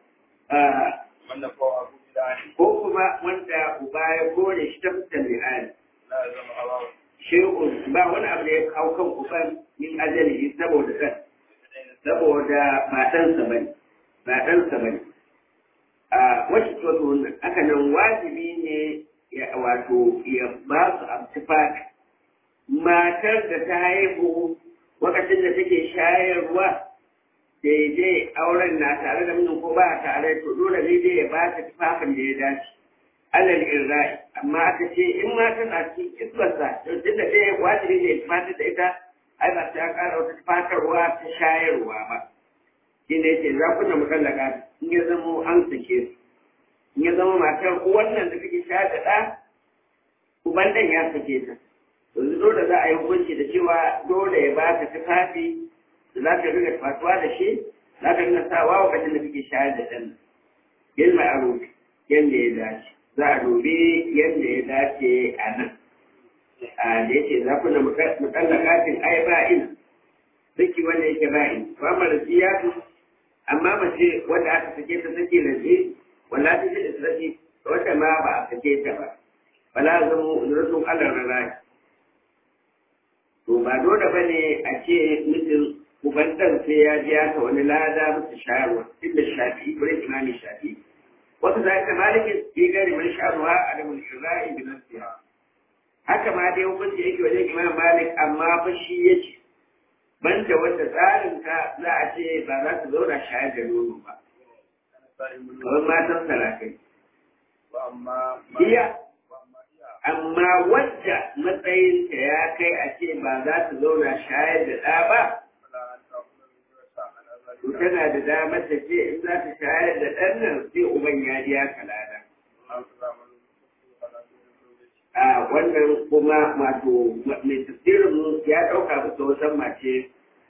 Ko kuma wanda uba ya kore shi ta fuskar li'ani. Shehun ba wani abu da ya kawo kan uban min ajalihi saboda kan. Saboda ba ɗansa ba ne. Ba ɗansa ba ne. A wacce wato wannan aka nan wajibi ne ya wato ya ba su amtifaka. Matar da ta haihu lokacin da take shayarwa daidai auren na tare da mijin ko ba tare to dole ne dai ya ba ta tufafin da ya dace alal irra'i amma aka ce in ma tana cikin isbarsa to tun da dai wajibi ne ya tufatar da ita ai ba ta ƙara wata tufatarwa ta shayarwa ba shi ne ce za ku na mutallaka in ya zama an sake su in ya zama matar wannan da take shayar da ɗa uban ɗan ya sake ta yanzu dole za a yi hukunci da cewa dole ya ba ta tufafi da za ka riga fatuwa da shi za ka riga sawa lokacin da kake shayar da ɗan yin ma'aruf yadda ya dace za a dubi yadda ya dace a nan a da yake za ku na mutallakatin ai ba'in saki wanda yake ba'in ba ma da siyatu amma mace wanda aka sake ta sake lalle wala ta ce da sake wanda ma ba a sake ta ba wala zama rasul Allah rana to ba dole ba ne a ce mutum uban ɗan sai ya ji ta wani lada musu shayarwa inda shafi wurin imami shafi wasu za ka malikin fi gari man sha'arwa a da mulkin ra'i da nasiha haka ma dai hukunci yake wajen imam malik amma fa shi ya ce banda wanda tsarin ka za a ce ba za su zauna shayar da nono ba kamar matan sarakai iya amma wadda matsayinta ya kai a ce ba za su zauna shayar da ɗa ba to tana da damar ta ce in za ta shayar da ɗan nan sai uban ya biya kalada a wannan kuma wato mai tafsirin ya ɗauka musu wasan mace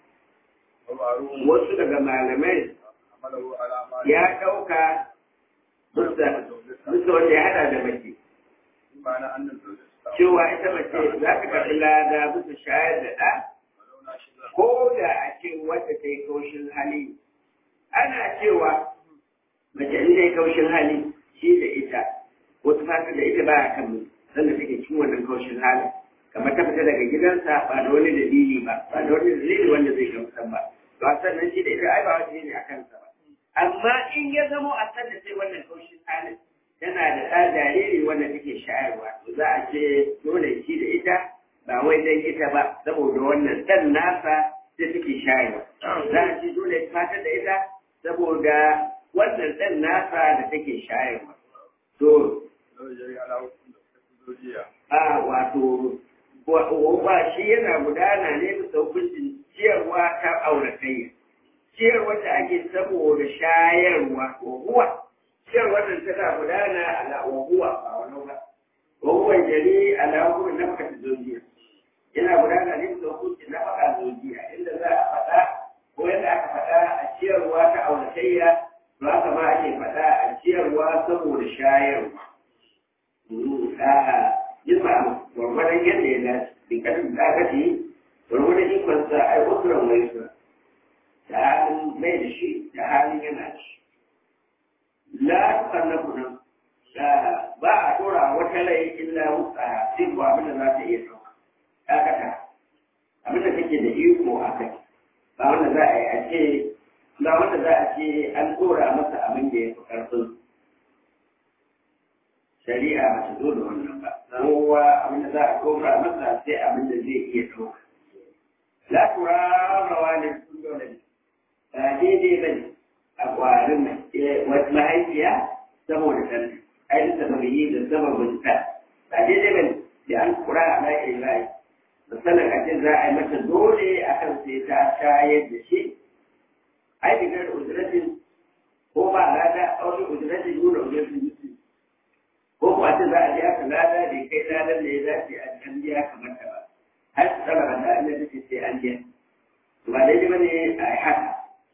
wasu daga malamai ya ɗauka musu wanda ya hada da mace cewa ita mace za ta karɓi lada musu shayar da ɗa ko da a ce wadda ta yi kaushin hali ana cewa mace in ta yi kaushin hali shi da ita wasu fata da ita ba a kan mutu sanda take cikin wannan kaushin halin kamar ta fita daga gidansa ba da wani dalili ba ba da wani dalili wanda zai gamsar ba to a sannan shi da ita ai ba wata ne a kansa ba amma in ya zamo a sanda sai wannan kaushin halin tana da ɗa jariri wanda take shayarwa to za a ce dole shi da ita ba wai dan ita ba saboda wannan ɗan nasa da take shayarwa za a ce dole ta fatar da ita saboda wannan ɗan nasa da take shayarwa to a wato ba shi yana gudana ne bisa hukuncin ciyarwa ta auratayya ciyarwa da ake saboda shayarwa wahuwa ciyarwa da tana gudana ala wahuwa ba wani ba wahuwa jari ala wahuwa na fata zojiya yana gudana ne bisa hukuncin na fata zojiya inda za a faɗa ko yadda aka faɗa a ciyarwa ta auratayya to haka ma ake faɗa a ciyarwa saboda shayarwa jima gwargwadon yadda ya dace bi kasin da aka ce gwargwadon ikonsa ai usuran mai su da halin mai da shi da halin yana ci la tukallafu nan ba a tora wata rai illa wutsa sai ko abin da za ta iya ɗauka dakata abin da take da iko a kai ba wanda za a yi a ce ba wanda za a ce an tora masa abin da ya fi ƙarfin shari'a ba ta zo da wannan ba kowa abin da za a koma masa sai abin da zai iya ɗauka la tura rawa ne sun dole ne ba daidai ba ne a ƙwarin wata mahaifiya saboda ɗan ai da sababi da sababin ta ba daidai ba ne da an kura a layin layi misalin a ce za a yi mata dole akan sai ta shayar da shi ai digar ujiratin ko ba lada a wani ujiratin nuna ujiratin ko kuwa ce za a je aka lada da kai ladan da ya dace a can biya kamar ta ba har su tsara ba tare da take sai an biya ba daidai ba ne a yi haka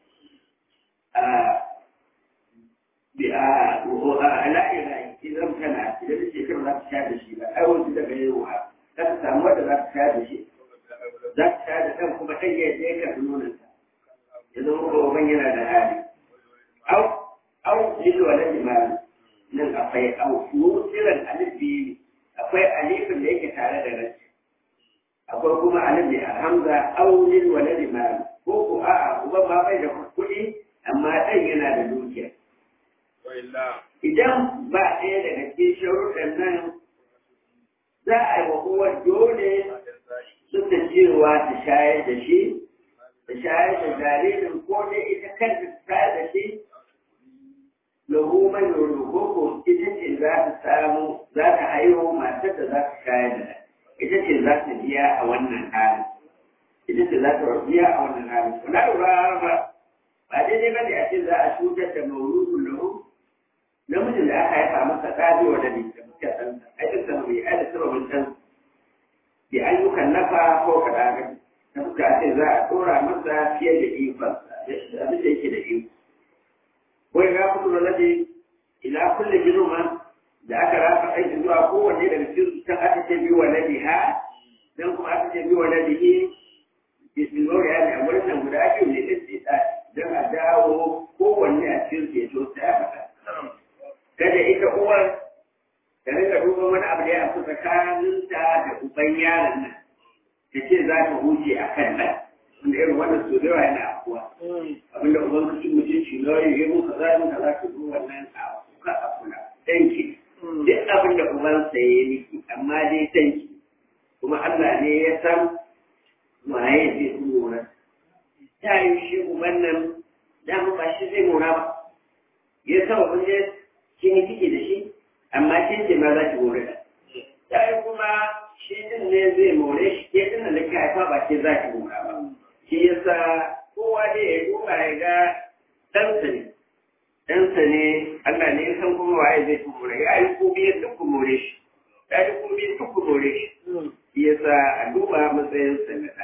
a la'in rai idan tana idan da shekaru za ta sha da shi ba ai wasu daga yawa za ta samu wadda za ta sha da shi za ta sha da kan kuma ɗan yadda ya karɓi nonansa ya zama kuma ban yana da hali au au lilu wa lalli nan akwai musiran alif biyu akwai alifin da yake tare da rashi akwai kuma alif ne a hamza aunin wale limani ko ko a'a uba ma bai da kuɗi amma ɗan yana da dukiya idan ba ɗaya daga cikin sharuɗan nan za a yi wa kowa dole duk da cewa ta shayar da shi ta shayar da jaririn ko dai ita kanta ta shayar da shi lahu man yurduku ita ce za ta samu za ta haihu matar da za ta shayar da ita ce za ta biya a wannan halin ita ce za ta biya a wannan halin kuna lura ba ba daidai ba ne a ce za a cutar da mauludun lahu namijin da aka haifa masa ɗabi wa dani da muka san ai da sababi ai da sababin san bi ayyukan nafa ko kaɗa da muka ce za a ɗora masa fiye da ikonsa abin da yake da iko wai ga kudu rabe ila kulle girma da aka rafa aiki zuwa kowanne daga cikin can aka ce biyu wa nabi ha dan kuma aka ce biyu wa nabi hi bismillah ya ne a wannan guda biyu ne da ce ta dan a dawo kowanne a cikin su ya so ta ya mata kada ita uwar ta rika duba wani abu da ya fi tsakaninta da uban yaron nan ta ce za ta huce a kan nan wanda irin wannan so da yawa yana afuwa abinda uban ka cin mutunci na yi yi muka za mu za ka zo wannan a kuka a kula danki duk abin da uban sa ya yi miki amma dai danki kuma Allah ne ya san waye zai tsoro ta yi shi uban nan dama ba shi zai mora ba ya sama kun je kin yi kike da shi amma kin ce ma za ki more da ta yi kuma shi din ne zai more shi ke din da ka haifa ba ke za ki mora ba shi yasa kowa dai ya duba ya ga ɗansa ne ɗansa ne Allah ne ya san kuma waye zai more ya yi ko biyar duk ku more shi ya yi ko biyar duk ku more shi shi yasa a duba matsayin sanata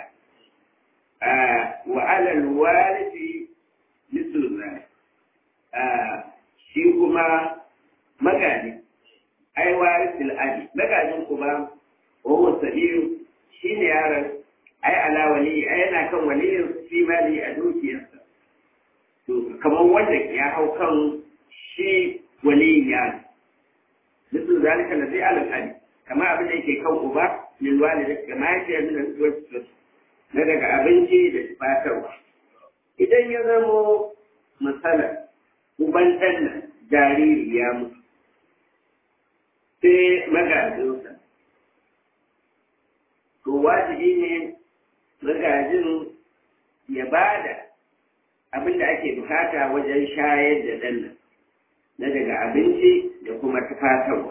wa alal warisi mislu zalik shi kuma magani ai warisil abi magajin kuma wawo sabiru shi ne yaron ai ala wali ai yana kan waliyin fi mali a dukiyarsa to kamar wanda ya hau kan shi waliyin yaron mislu zalika na zai alal abi kama abin da yake kan uba lil walida kama yake min al na daga abinci da tufatarwa idan ya zamo matsala uban ɗan nan jariri ya mutu sai magajinsa to wajibi ne magajin ya ba da abin da ake bukata wajen shayar da ɗan nan na daga abinci da kuma tufatarwa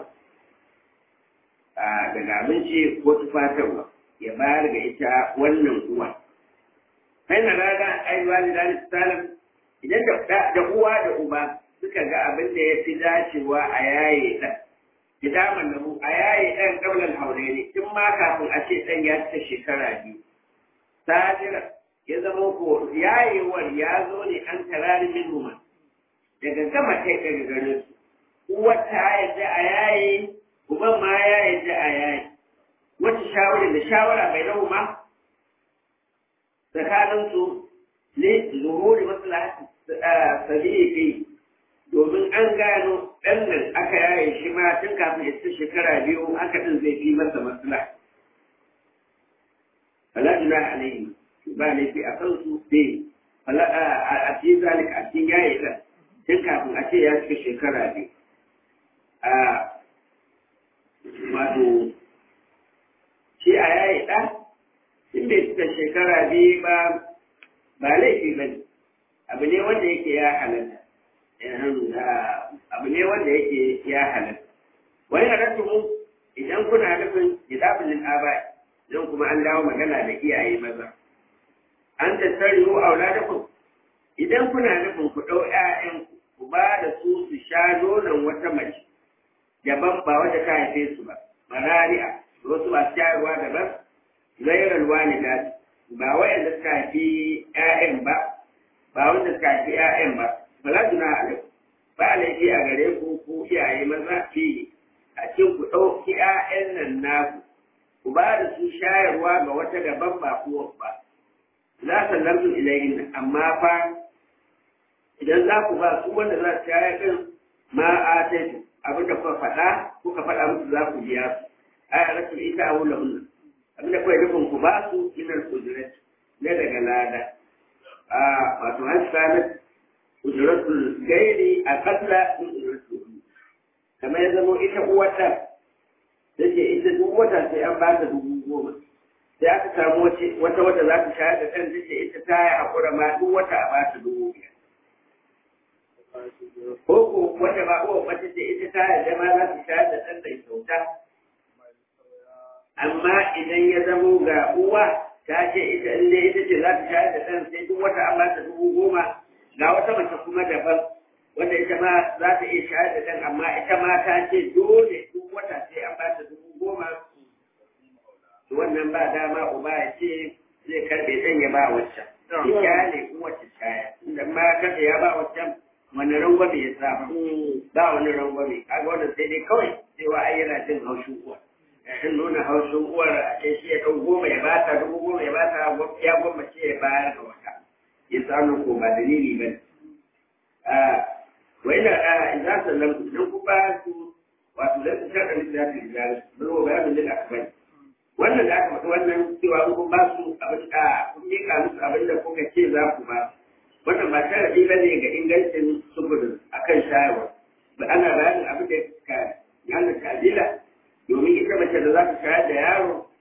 daga abinci ko tufatarwa ya bayar ga ita wannan uwa kai na raga aiwa da dalil salam idan da uwa da uba suka ga abin da ya fi dacewa a yaye ɗan idaman da mu a yaye ɗan ƙaunar haure ne tun ma kafin a ce ɗan ya cika shekara biyu sajira ya zama ko yayewar ya zo ne an tarari min huma daga gama kai daga garin su uwar ta yadda a yaye uban ma ya yadda a yaye wata shawara da shawara bai lahu ma tsakaninsu ne zuhuri maslahati sabi'i domin an gano ɗan nan aka yaye shi ma tun kafin ya ci shekara biyu haka ɗin zai fi masa masla. Fala juna alaihi ba laifi a kan su sai a ci zalika a cikin yaye ɗan tun kafin a ce ya cika shekara biyu. A wato shi a yaye ɗan in bai cika shekara biyu ba ba laifi ba ne abu ne wanda yake ya halatta abu ne wanda yake ya halatta wani halatta mu idan kuna nufin jidabin aba don kuma an dawo magana da iyaye maza an tattari mu auladakum idan kuna nufin ku ɗau ƴaƴan ku ba da su su sha nonon wata mace daban ba wanda ta haife su ba marari'a wasu ba shayarwa daban gairar walida ba wa'anda suka haifi ƴaƴan ba ba wanda suka haifi ƴaƴan ba fala juna alaikum ba laifi a gare ku ku iyaye maza fi a cikin ku ɗauki ƴaƴan nan naku ku ba da su shayarwa ga wata daban ba kuwa ba za sallamtu ilayhin amma fa idan za ku ba su wanda za su shayar din ma a taitu abin da kuka faɗa kuka faɗa musu za ku biya su aya rasul ita a wula hunna abin da kawai nufin ku ba su minar kudurat na daga lada a wato an sami kuduratul gairi a kasla min kuduratul kamar ya zama ita uwata da ke ita duk wata sai an ba ta dubu goma sai aka samu wata wata za ta shayar da ɗan da ke ita ta yi haƙura ma duk wata a ba ta dubu biyar ko ko wata ba uwa mace ce ita ta yarda ma za ta shayar da ɗan da kyauta amma idan ya zamo ga uwa ta ce ita in dai ita ce za ta shayar da ɗan sai duk wata an ba ta dubu goma ga wata mace kuma daban wanda ita ma za ta iya shayar da ɗan amma ita ma ta ce dole duk wata sai an ba ta dubu goma wannan ba dama uba ya ce zai karɓe ɗan ya ba waccan ya ne kowace shaya inda ma kada ya ba waccan wani rangwame ya sa ba wani rangwame kaga wannan sai dai kawai cewa ai yana jin haushin uwa in nuna haushin uwar a ce shi ya ɗau goma ya bata dubu goma ya bata ya goma ce ya bayar da wata ya samu ko ba dalili ba ne wai na za su nan idan ku ba su wato zai su shaɗa littafin rijali bari wa bayanin lil akbar wannan da aka faɗi wannan cewa kun ba su abin da kun miƙa musu abin da kuka ce za ku ba wannan ba sharaɗi ba ne ga ingancin sufurin akan shayarwa ba ana bayanin abin da ka yana kabila domin ita mace da za ta shayar da yaro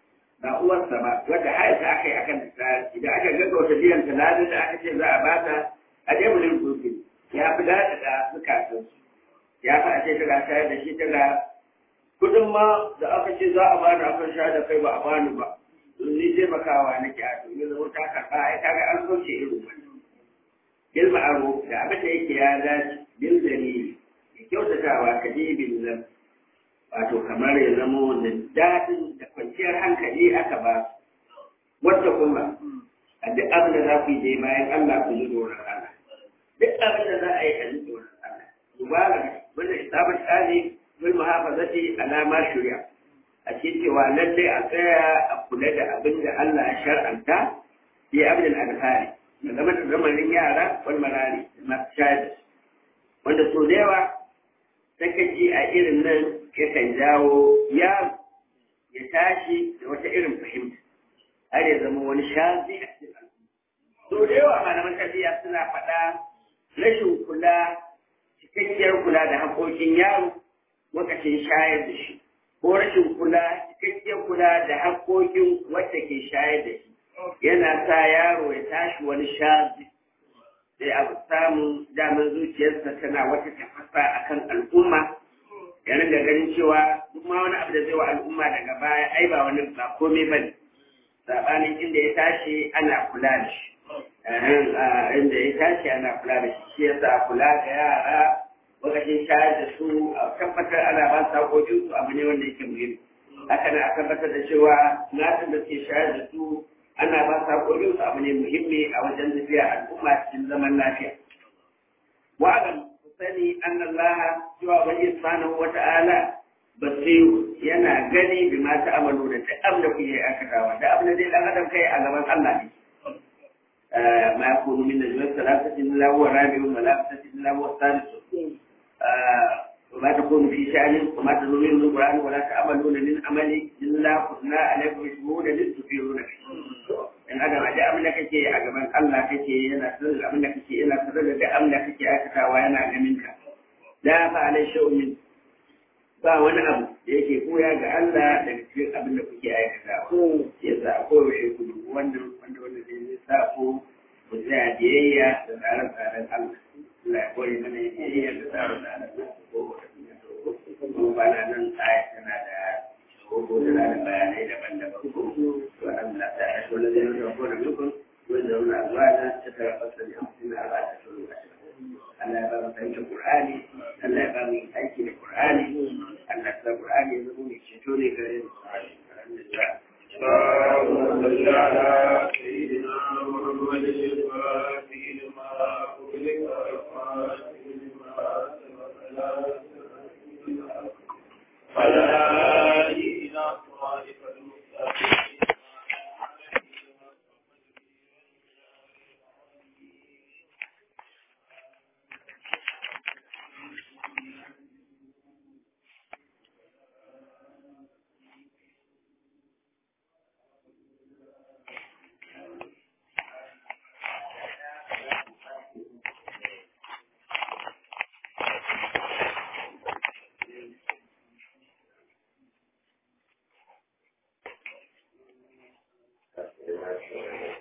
ba uwarsa ba wanda haifa aka yi akan ta idan aka gaggauta biyan taladin da aka ce za a bata a jebulin kurfi ya fi daɗa da zukatan ya fi a ce tana shayar da shi tana kudin ma da aka ce za a bani akan shayar da kai ba a bani ba don ni taimakawa nake a to yanzu zama ta karɓa ai kaga an soke irin wannan bil ma'ruf da abin da yake ya dace bil dalili kyautatawa kadibin zan wato kamar ya zamo da daɗin da kwanciyar hankali aka ba su wata kuma a duk abin da za ku yi dai bayan Allah ku ji tsoron Allah duk abin da za a yi a ji tsoron Allah dubara wannan isabar tsari bil muhafazati ala ma shari'a a cikin cewa lallai a tsaya a kula da abin da Allah ya shar'anta fi abin al-adhari da zama da zamanin yara wal marari masu shayar wanda so da yawa sakaci a irin nan yakan jawo yaro ya tashi da wata irin fahimta har ya zama wani shazi a cikin al'umma. So da yawa malaman tarbiyya suna faɗa rashin kula cikakkiyar kula da haƙoƙin yaro lokacin shayar da shi ko rashin kula cikakkiyar kula da haƙoƙin wacce ke shayar da shi yana sa yaro ya tashi wani shazi sai abu samun damar zuciyarsa tana wata tafasa akan al'umma ya ringa ganin cewa duk ma wani abu da zai wa al'umma daga baya ai ba wani ba komai ba ne saɓanin inda ya tashi ana kula da shi inda ya tashi ana kula da shi shi yasa kula da yara lokacin shayar da su a tabbatar ana ba su haƙoƙin su abu ne wanda yake muhimmi haka nan a tabbatar da cewa nasin da suke shayar da su ana ba su haƙoƙin su abu ne muhimmi a wajen tafiya al'umma cikin zaman lafiya wa'alam sani an Allah cewa wani subhanahu wa ta'ala basiru yana gani bi ma ta'amalu da duk abin da kuke aikatawa da abin da dai dan adam kai a gaban Allah ne ma yakunu min najwa thalathatin illa huwa rabi'un wa la thalathatin illa huwa thalithu وما تكون في شأن وما تدرون من القرآن ولا تعملون من عمل إلا كنا عليكم شهودا لتفيرون فيه in adam a da abin da kake a gaban Allah kake yana sanar da abin da kake yana sanar da abin da kake aikatawa yana ganin ka da fa alai shaumin ba wani abu da yake koya ga Allah daga cikin abin da kuke aikatawa ya sa a koyaushe ku dubu wanda wanda wanda zai sa ku ku tsaya biyayya da tsare-tsaren Allah Allah ya koyi mana biyayya da tsare-tsaren Allah ko ba na nan aya tana da ko tana da bayanai daban-daban ko وأن تعرف الذين يتوفون منكم ويذرون أزواجا يتربصن بأنفسهن أربعة أشهر وعشرة ألا يبقى فهمت القرآن ألا يبقى من حيث القرآن ألا يبقى القرآن يذرون يكشتوني كريم الحمد لله اللهم صل على سيدنا محمد الفاتح لما أغلق والخاتم لما سبق على آله صراطك المستقيم Thank you.